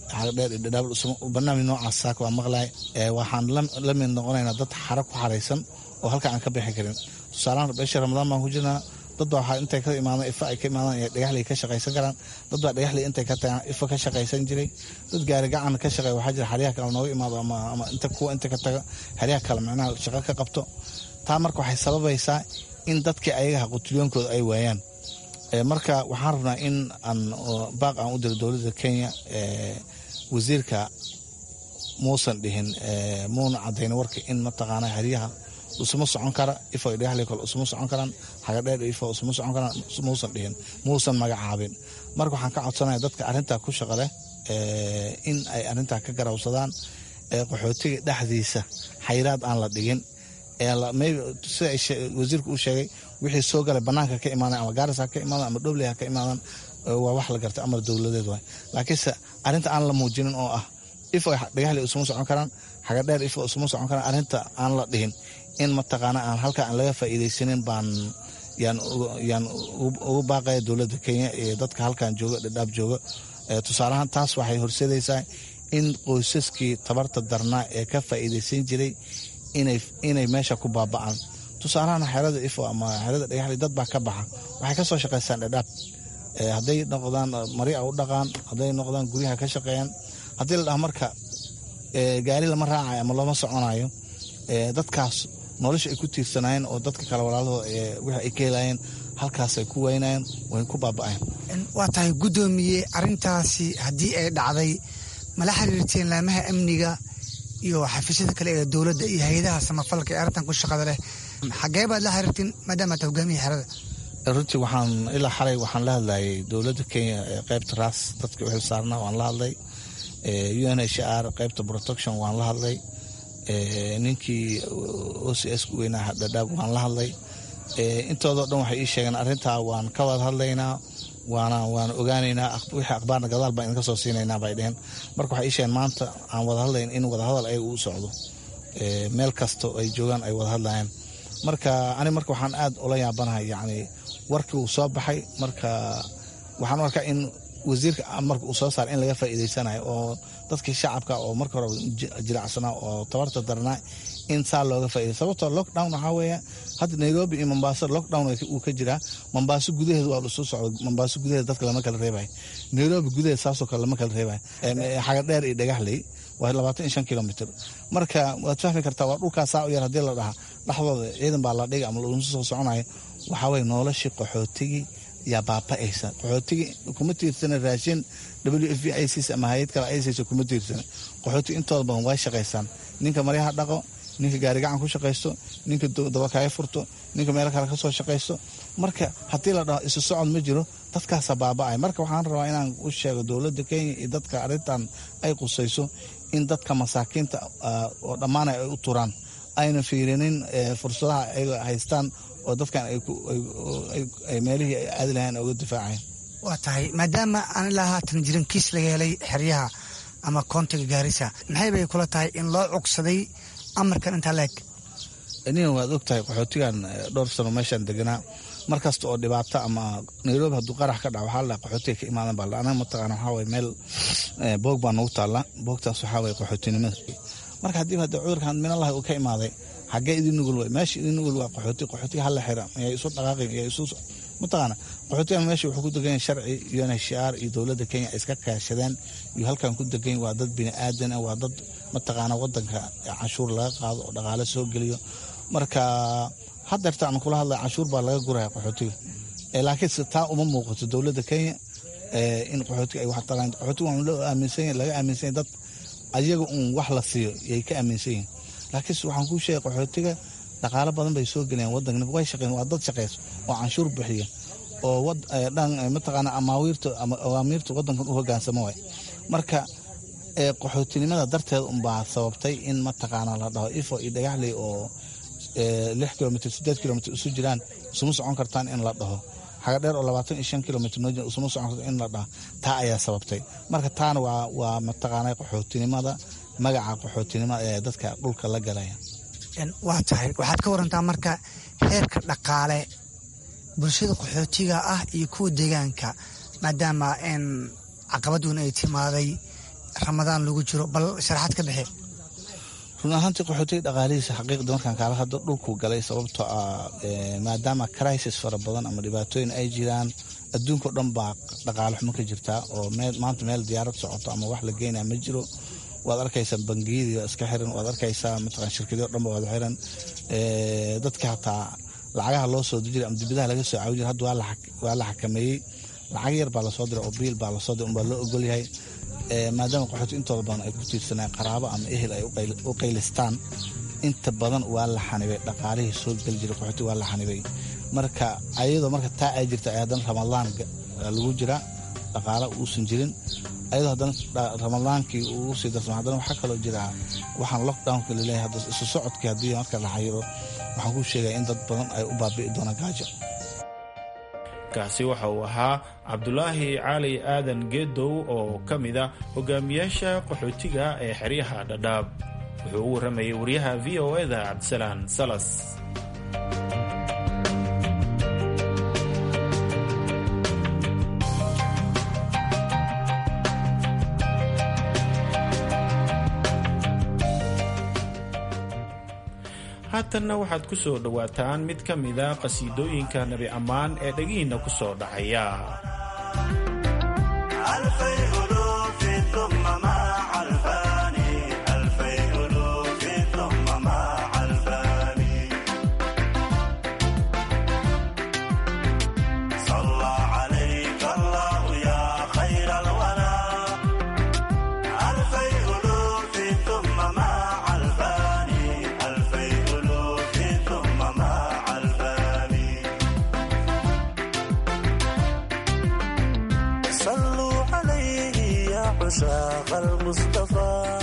S20: xagadheer iyo dhadhaab barnaamij noocaas saaka waa maqlay waxaan la mid noqonaynaa dad xara ku xaraysan oo halka aan ka bixi karin tusaalahaan beesha ramadaan baan ku jirnaa dad baa waxaa intay ka imaadaan ifa ay ka imaadaan iyo dhagaxley ka shaqaysan karaan dad baa dhagaxley intay ka tagaan ifa ka shaqaysan jiray dad gaari gacan ka shaqeeya waxaa jira xeryaha kale nooga imaado ama inta kuwa inta ka taga xeryaha kale macnaha shaqo ka qabto taa marka waxay sababaysaa in dadkii ayaga qutulyoonkooda ay waayaan marka waxaan rabnaa in aan baaq aan u diro dowladda kenya wasiirka muusan dhihin muuna cadayn warka in mataqaana xeryaha usuma socon kara ifo dhagaxley kale usuma socon karaan xagadheer ifo usuma socon karaan muusan dhihin muusan magacaabin marka waxaan ka codsanaya dadka arrintaa ku shaqa leh in ay arrintaa ka garawsadaan qaxootiga dhexdiisa xayraad aan la dhigin sida wasiirku uu sheegay wixii soo galay banaanka ka imaadan ama gaaris ha ka imaadan ama dhobley ha ka imaadan waa wax la gartay amar dowladeed waay laakiinse arrinta aan la muujinin oo ah ifo dhagaxley usuma socon karaan xagadheer ifo usuma socon karaan arrinta aan la dhihin in mataqaana aan halka aan laga faa'iidaysanin baan yaan ugu baaqaya dowladda kenya iyo dadka halkan jooga dhadhaab jooga tusaalahaan taas waxay horseedaysaa in qoysaskii tabarta darnaa ee ka faa'iidaysan jiray inay meesha ku baaba'aan tusaalahaan xerada ifo ama xerada dhagaxley dad baa ka baxa waxay ka soo shaqaystaan dhadhaab hadday noqdaan maria u dhaqaan hadday noqdaan guryaha ka shaqeeyaan haddii la dhaha marka gaari lama raacayo ama looma soconayo dadkaas nolosha ay ku tiirsanayeen oo dadka kale walaalahooda wixii ay ka helayeen halkaasay ku weynayeen way ku baaba'een
S21: waa tahay guddoomiye arrintaasi haddii ay dhacday mala xiriirteen laamaha amniga iyo xafiisyada kale ee dowladda iyo hay-adaha samafalka ee arrintan ku shaqada leh xagee baad la xiriirteen maadaama aad hogaamiya xerada
S20: runtii waxaan ilaa xalay waxaan la hadlayay dowladda kenya ee qaybta raas dadka u xilsaarnaa waan la hadlay u n h r qaybta protection waan la hadlay ninkii o c s ku weynaa dhadhaab waan la hadlay intoodao dhan waxay ii sheegeen arrintaa waan ka wada hadlaynaa waana waan ogaanaynaa wixii akhbaarna gadaal baan idinka soo siinaynaa bay dheheen marka waxay ii sheegeen maanta aan wada hadlayn in wadahadal ayaga uu socdo meel kasta ay joogaan ay wada hadlayaan marka ani marka waxaan aad ula yaabanahay yacni warkii uu soo baxay marka waxaan u arkaa in wasiirka marka uu soo saara in laga faa'iidaysanayo oo dadkii shacabka oo marka hore jilacsanaa oo tabarta darnaa in saa looga faa'iday sababtoo lockdown waxaa weeye hadda nairobi iyo mombaaso lockdown uu ka jiraa mombaaso gudaheeda waa lasoo socdo mombaaso gudaheeda dadka lama kala reebayo nairobi gudaheeda saasoo kale lama kala reebayo xagadheer iyo dhagaxley waa labaatan iyo shan kilomitr marka waad fahmi kartaa waa dhulkaa saa u yar haddii la dhaha dhexdooda ciidan baa la dhiga ama lagu soo soconayo waxaa weye noloshii qaxootigii yaa baaba'aysa qaxootigii kuma tiirsana raashin w f v ics ama hay-ad kale ics kuma tiirsana qaxootigi intooda badan way shaqaysaan ninka maryaha dhaqo ninka gaarigacan ku shaqaysto ninka dabakaayo furto ninka meel kale kasoo shaqaysto marka haddii la dhaho isu socod ma jiro dadkaasa baaba'ay marka waxaan rabaa inaan u sheego dowladda kenya iyo dadka arrintan ay qusayso in dadka masaakiinta oo dhammaana ay u turaan ayna fiirinin fursadaha ay haystaan oo dadkan ay meelihii ay aadi lahayn uga difaaceen
S21: waa tahay maadaama aan ilaa haatan jirin kiis laga helay xeryaha ama koontiga gaarisa maxay bay kula tahay in loo cugsaday amarkan intaa leeg
S20: nin waad og tahay qaxootigan dhowr sano meeshaan deganaa mar kasta oo dhibaato ama nairobi hadduu qarax ka dhaco waxaa la qaxootiga ka imaadan baa anaga mataqaana waxaa waye meel boog baa nagu taalla boogtaas waxaa waye qaxootinimada marka haddii hadda cudurkan minallahi uu ka imaaday xaggee idin nugul way meesha idin nugul waa qaxooti qaxootiga hala xira yaa isu dhaqaaqin yaa isu mataqaana qaxootigan meesha wuxuu ku degan yahay sharci unhcr iyo dowladda kenya iska kaashadeen iyo halkan ku degan waa dad bini aadan ah waa dad mataqaana wadanka canshuur laga qaado oo dhaqaale soo geliyo marka hadeerta aan kula hadlay canshuur baa laga guraya qaxootiga laakiinse taa uma muuqato dowladda kenya in qaxootiga ay wax taraan qaxootiga waa loo aaminsan yahay laga aaminsan yahay dad ayaga uun wax la siiyo yay ka aaminsan yihin laakiinse waxaan kuu sheegay qaxootiga dhaqaalo badan bay soo gelayaan wadanka way shaqeyn waa dad shaqeyso oo canshuur bixiya oo dhan mataqaana amaawiirta ama awaamiirta wadankan u hogaansamo waay marka qaxootinimada darteed unbaa sababtay in mataqaana la dhaho ifo iyo dhagaxley oo lix kilomitr sideed kilomitr isu jiraan isuma socon kartaan in la dhaho xaga dheer oo labaatan iyo shan kilomitr noo isuma socon kartaan in la dhaho taa ayaa sababtay marka taana waa waa mataqaana qaxootinimada magaca qaxootinimada ee dadka dhulka la galaya
S21: waa tahay waxaad ka warantaa marka heerka dhaqaale bulshada qaxootiga ah iyo kuwa deegaanka maadaama caqabad weyn ay timaaday ramadaan lagu jiro bal sharaxaad ka bixi
S20: run ahaantii qaxootiga dhaqaalihiisa xaqiiqda markaan kaala hadlo dhulkuu galay sababtoo ah maadaama crisis fara badan ama dhibaatooyin ay jiraan adduunkao dhan baa dhaqaale xumo ka jirtaa oo maanta meel diyaarad socoto ama wax la geynaya ma jiro waad arkaysaa bangiyadii iska xiran waad arkaysaa mataqan shirkadii o dhan ba wada xiran dadka hataa lacagaha loo soo dejira ama dibadaha laga soo caawin jira hadda waa la xakameeyey lacag yar baa lasoo diray oo biil baa lasoo diray unbaa loo ogol yahay maadaama qaxooti intooda badan ay ku tiirsanaan qaraabo ama ehel ay u qaylistaan inta badan waa la xanibay dhaqaalihii soo geli jiray qaxooti waa la xanibay marka ayadoo marka taa ay jirta ay haddana ramadaan lagu jira dhaqaalo uusan jirin ayadoo haddana ramadaankii uu sii darsama haddana waxaa kaloo jira waxaan lockdownka laleeyahay hadda isu socodkii haddii marka la xayiro waxaan kuu sheegaya in dad badan ay u baabi'i doonaan gaajo
S14: kaasi waxa uu ahaa cabdulaahi cali aadan geedow oo ka mid a hogaamiyaasha qaxootiga ee xeryaha dhadhaab wuxuu u warramayay wariyaha v o eda cabdisalaan salas haatanna waxaad ku soo dhowaataan mid ka mida qhasiidooyinka nebi ammaan ee dhegihiinna ku soo dhacaya
S6: عشاق المصطفى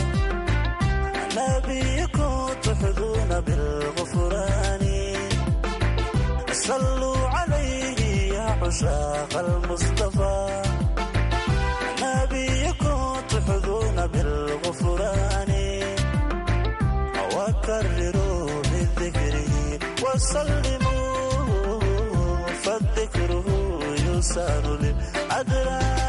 S6: نبيكم تحظون بالغفران صلوا عليه يا عشاق المصطفى نبيكم تحظون بالغفران وكرروا بذكره وسلموا فالذكره يسار للأدران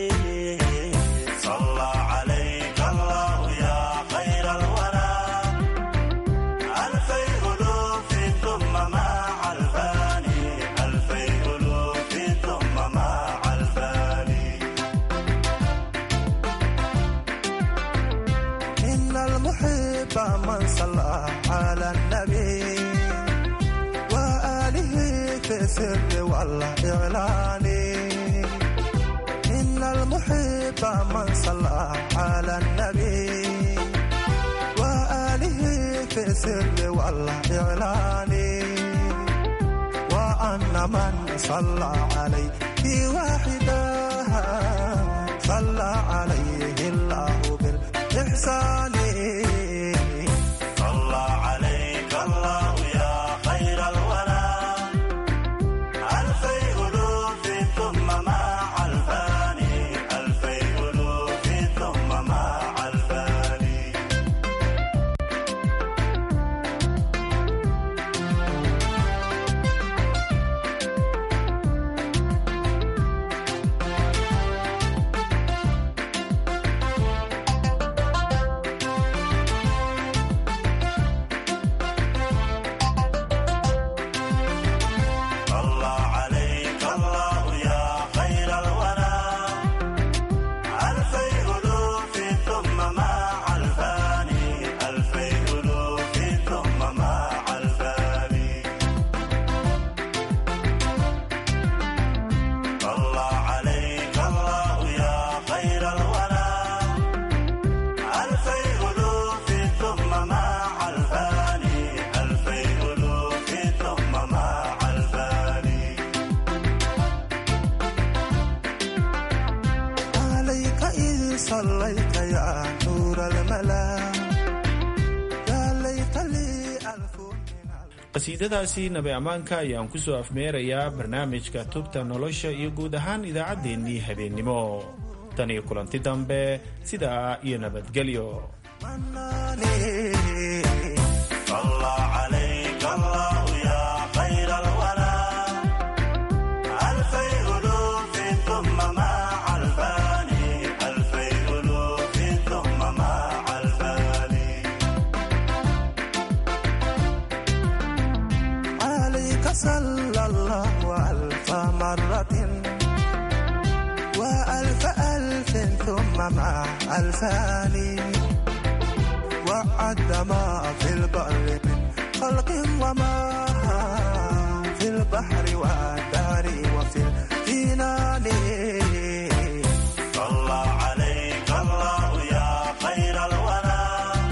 S6: صلى عليك الله يا خير الورى ألفي ألوف ثم مع الفاني ألفي ألوف ثم مع الفاني إن المحب من صلى على النبي وآله في السر والإعلان إن المحب من صلى على النبي وآله في السر والإعلان وأن من صلى عليه واحدا صلى عليه الله بالإحسان صلى عليك الله يا خير الورى ألفي ألوف ثم مع الفاني ألفي ألوف ثم مع الفاني صلى عليك الله يا خير الورى ألفي ألوف ثم مع الفاني ألفي ألوف ثم مع الفاني صلى عليك الله يا خير الورى ألفي ألوف ثم مع الفاني ألفي ألوف ثم مع الفاني عليك إذ صليت يا نور الملا يا ليت لي ألف
S14: qasiidadaasi nabi ammaanka ayaan ku soo afmeerayaa barnaamijka tubta nolosha iyo guud ahaan idaacaddeenii habeennimo tan iyo kulanti dambe sidaa iyo nabadgelyo
S6: صلى عليك الله يا خير الورى ألفي ألوف ثم مع الفاني ألفي ألوف
S3: صلى الله ألف مرة وألف ألف ثم مع ألفان وعد ما في البر من خلق وما في البحر والدار وفي الجنان
S6: صلى عليك الله يا خير الورى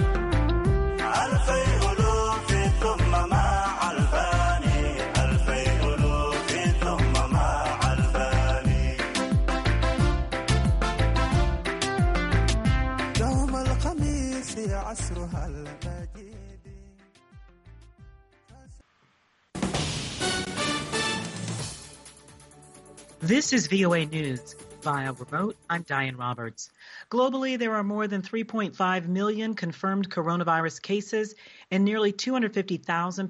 S6: ألفي ألوف ثم مع الفاني ألفي ألوف ثم مع الفاني
S3: يوم الخميس عصرها المجيد
S22: This is VOA News. Via remote, I'm Diane Roberts. Globally, there are more than 3.5 million confirmed coronavirus cases and nearly 250,000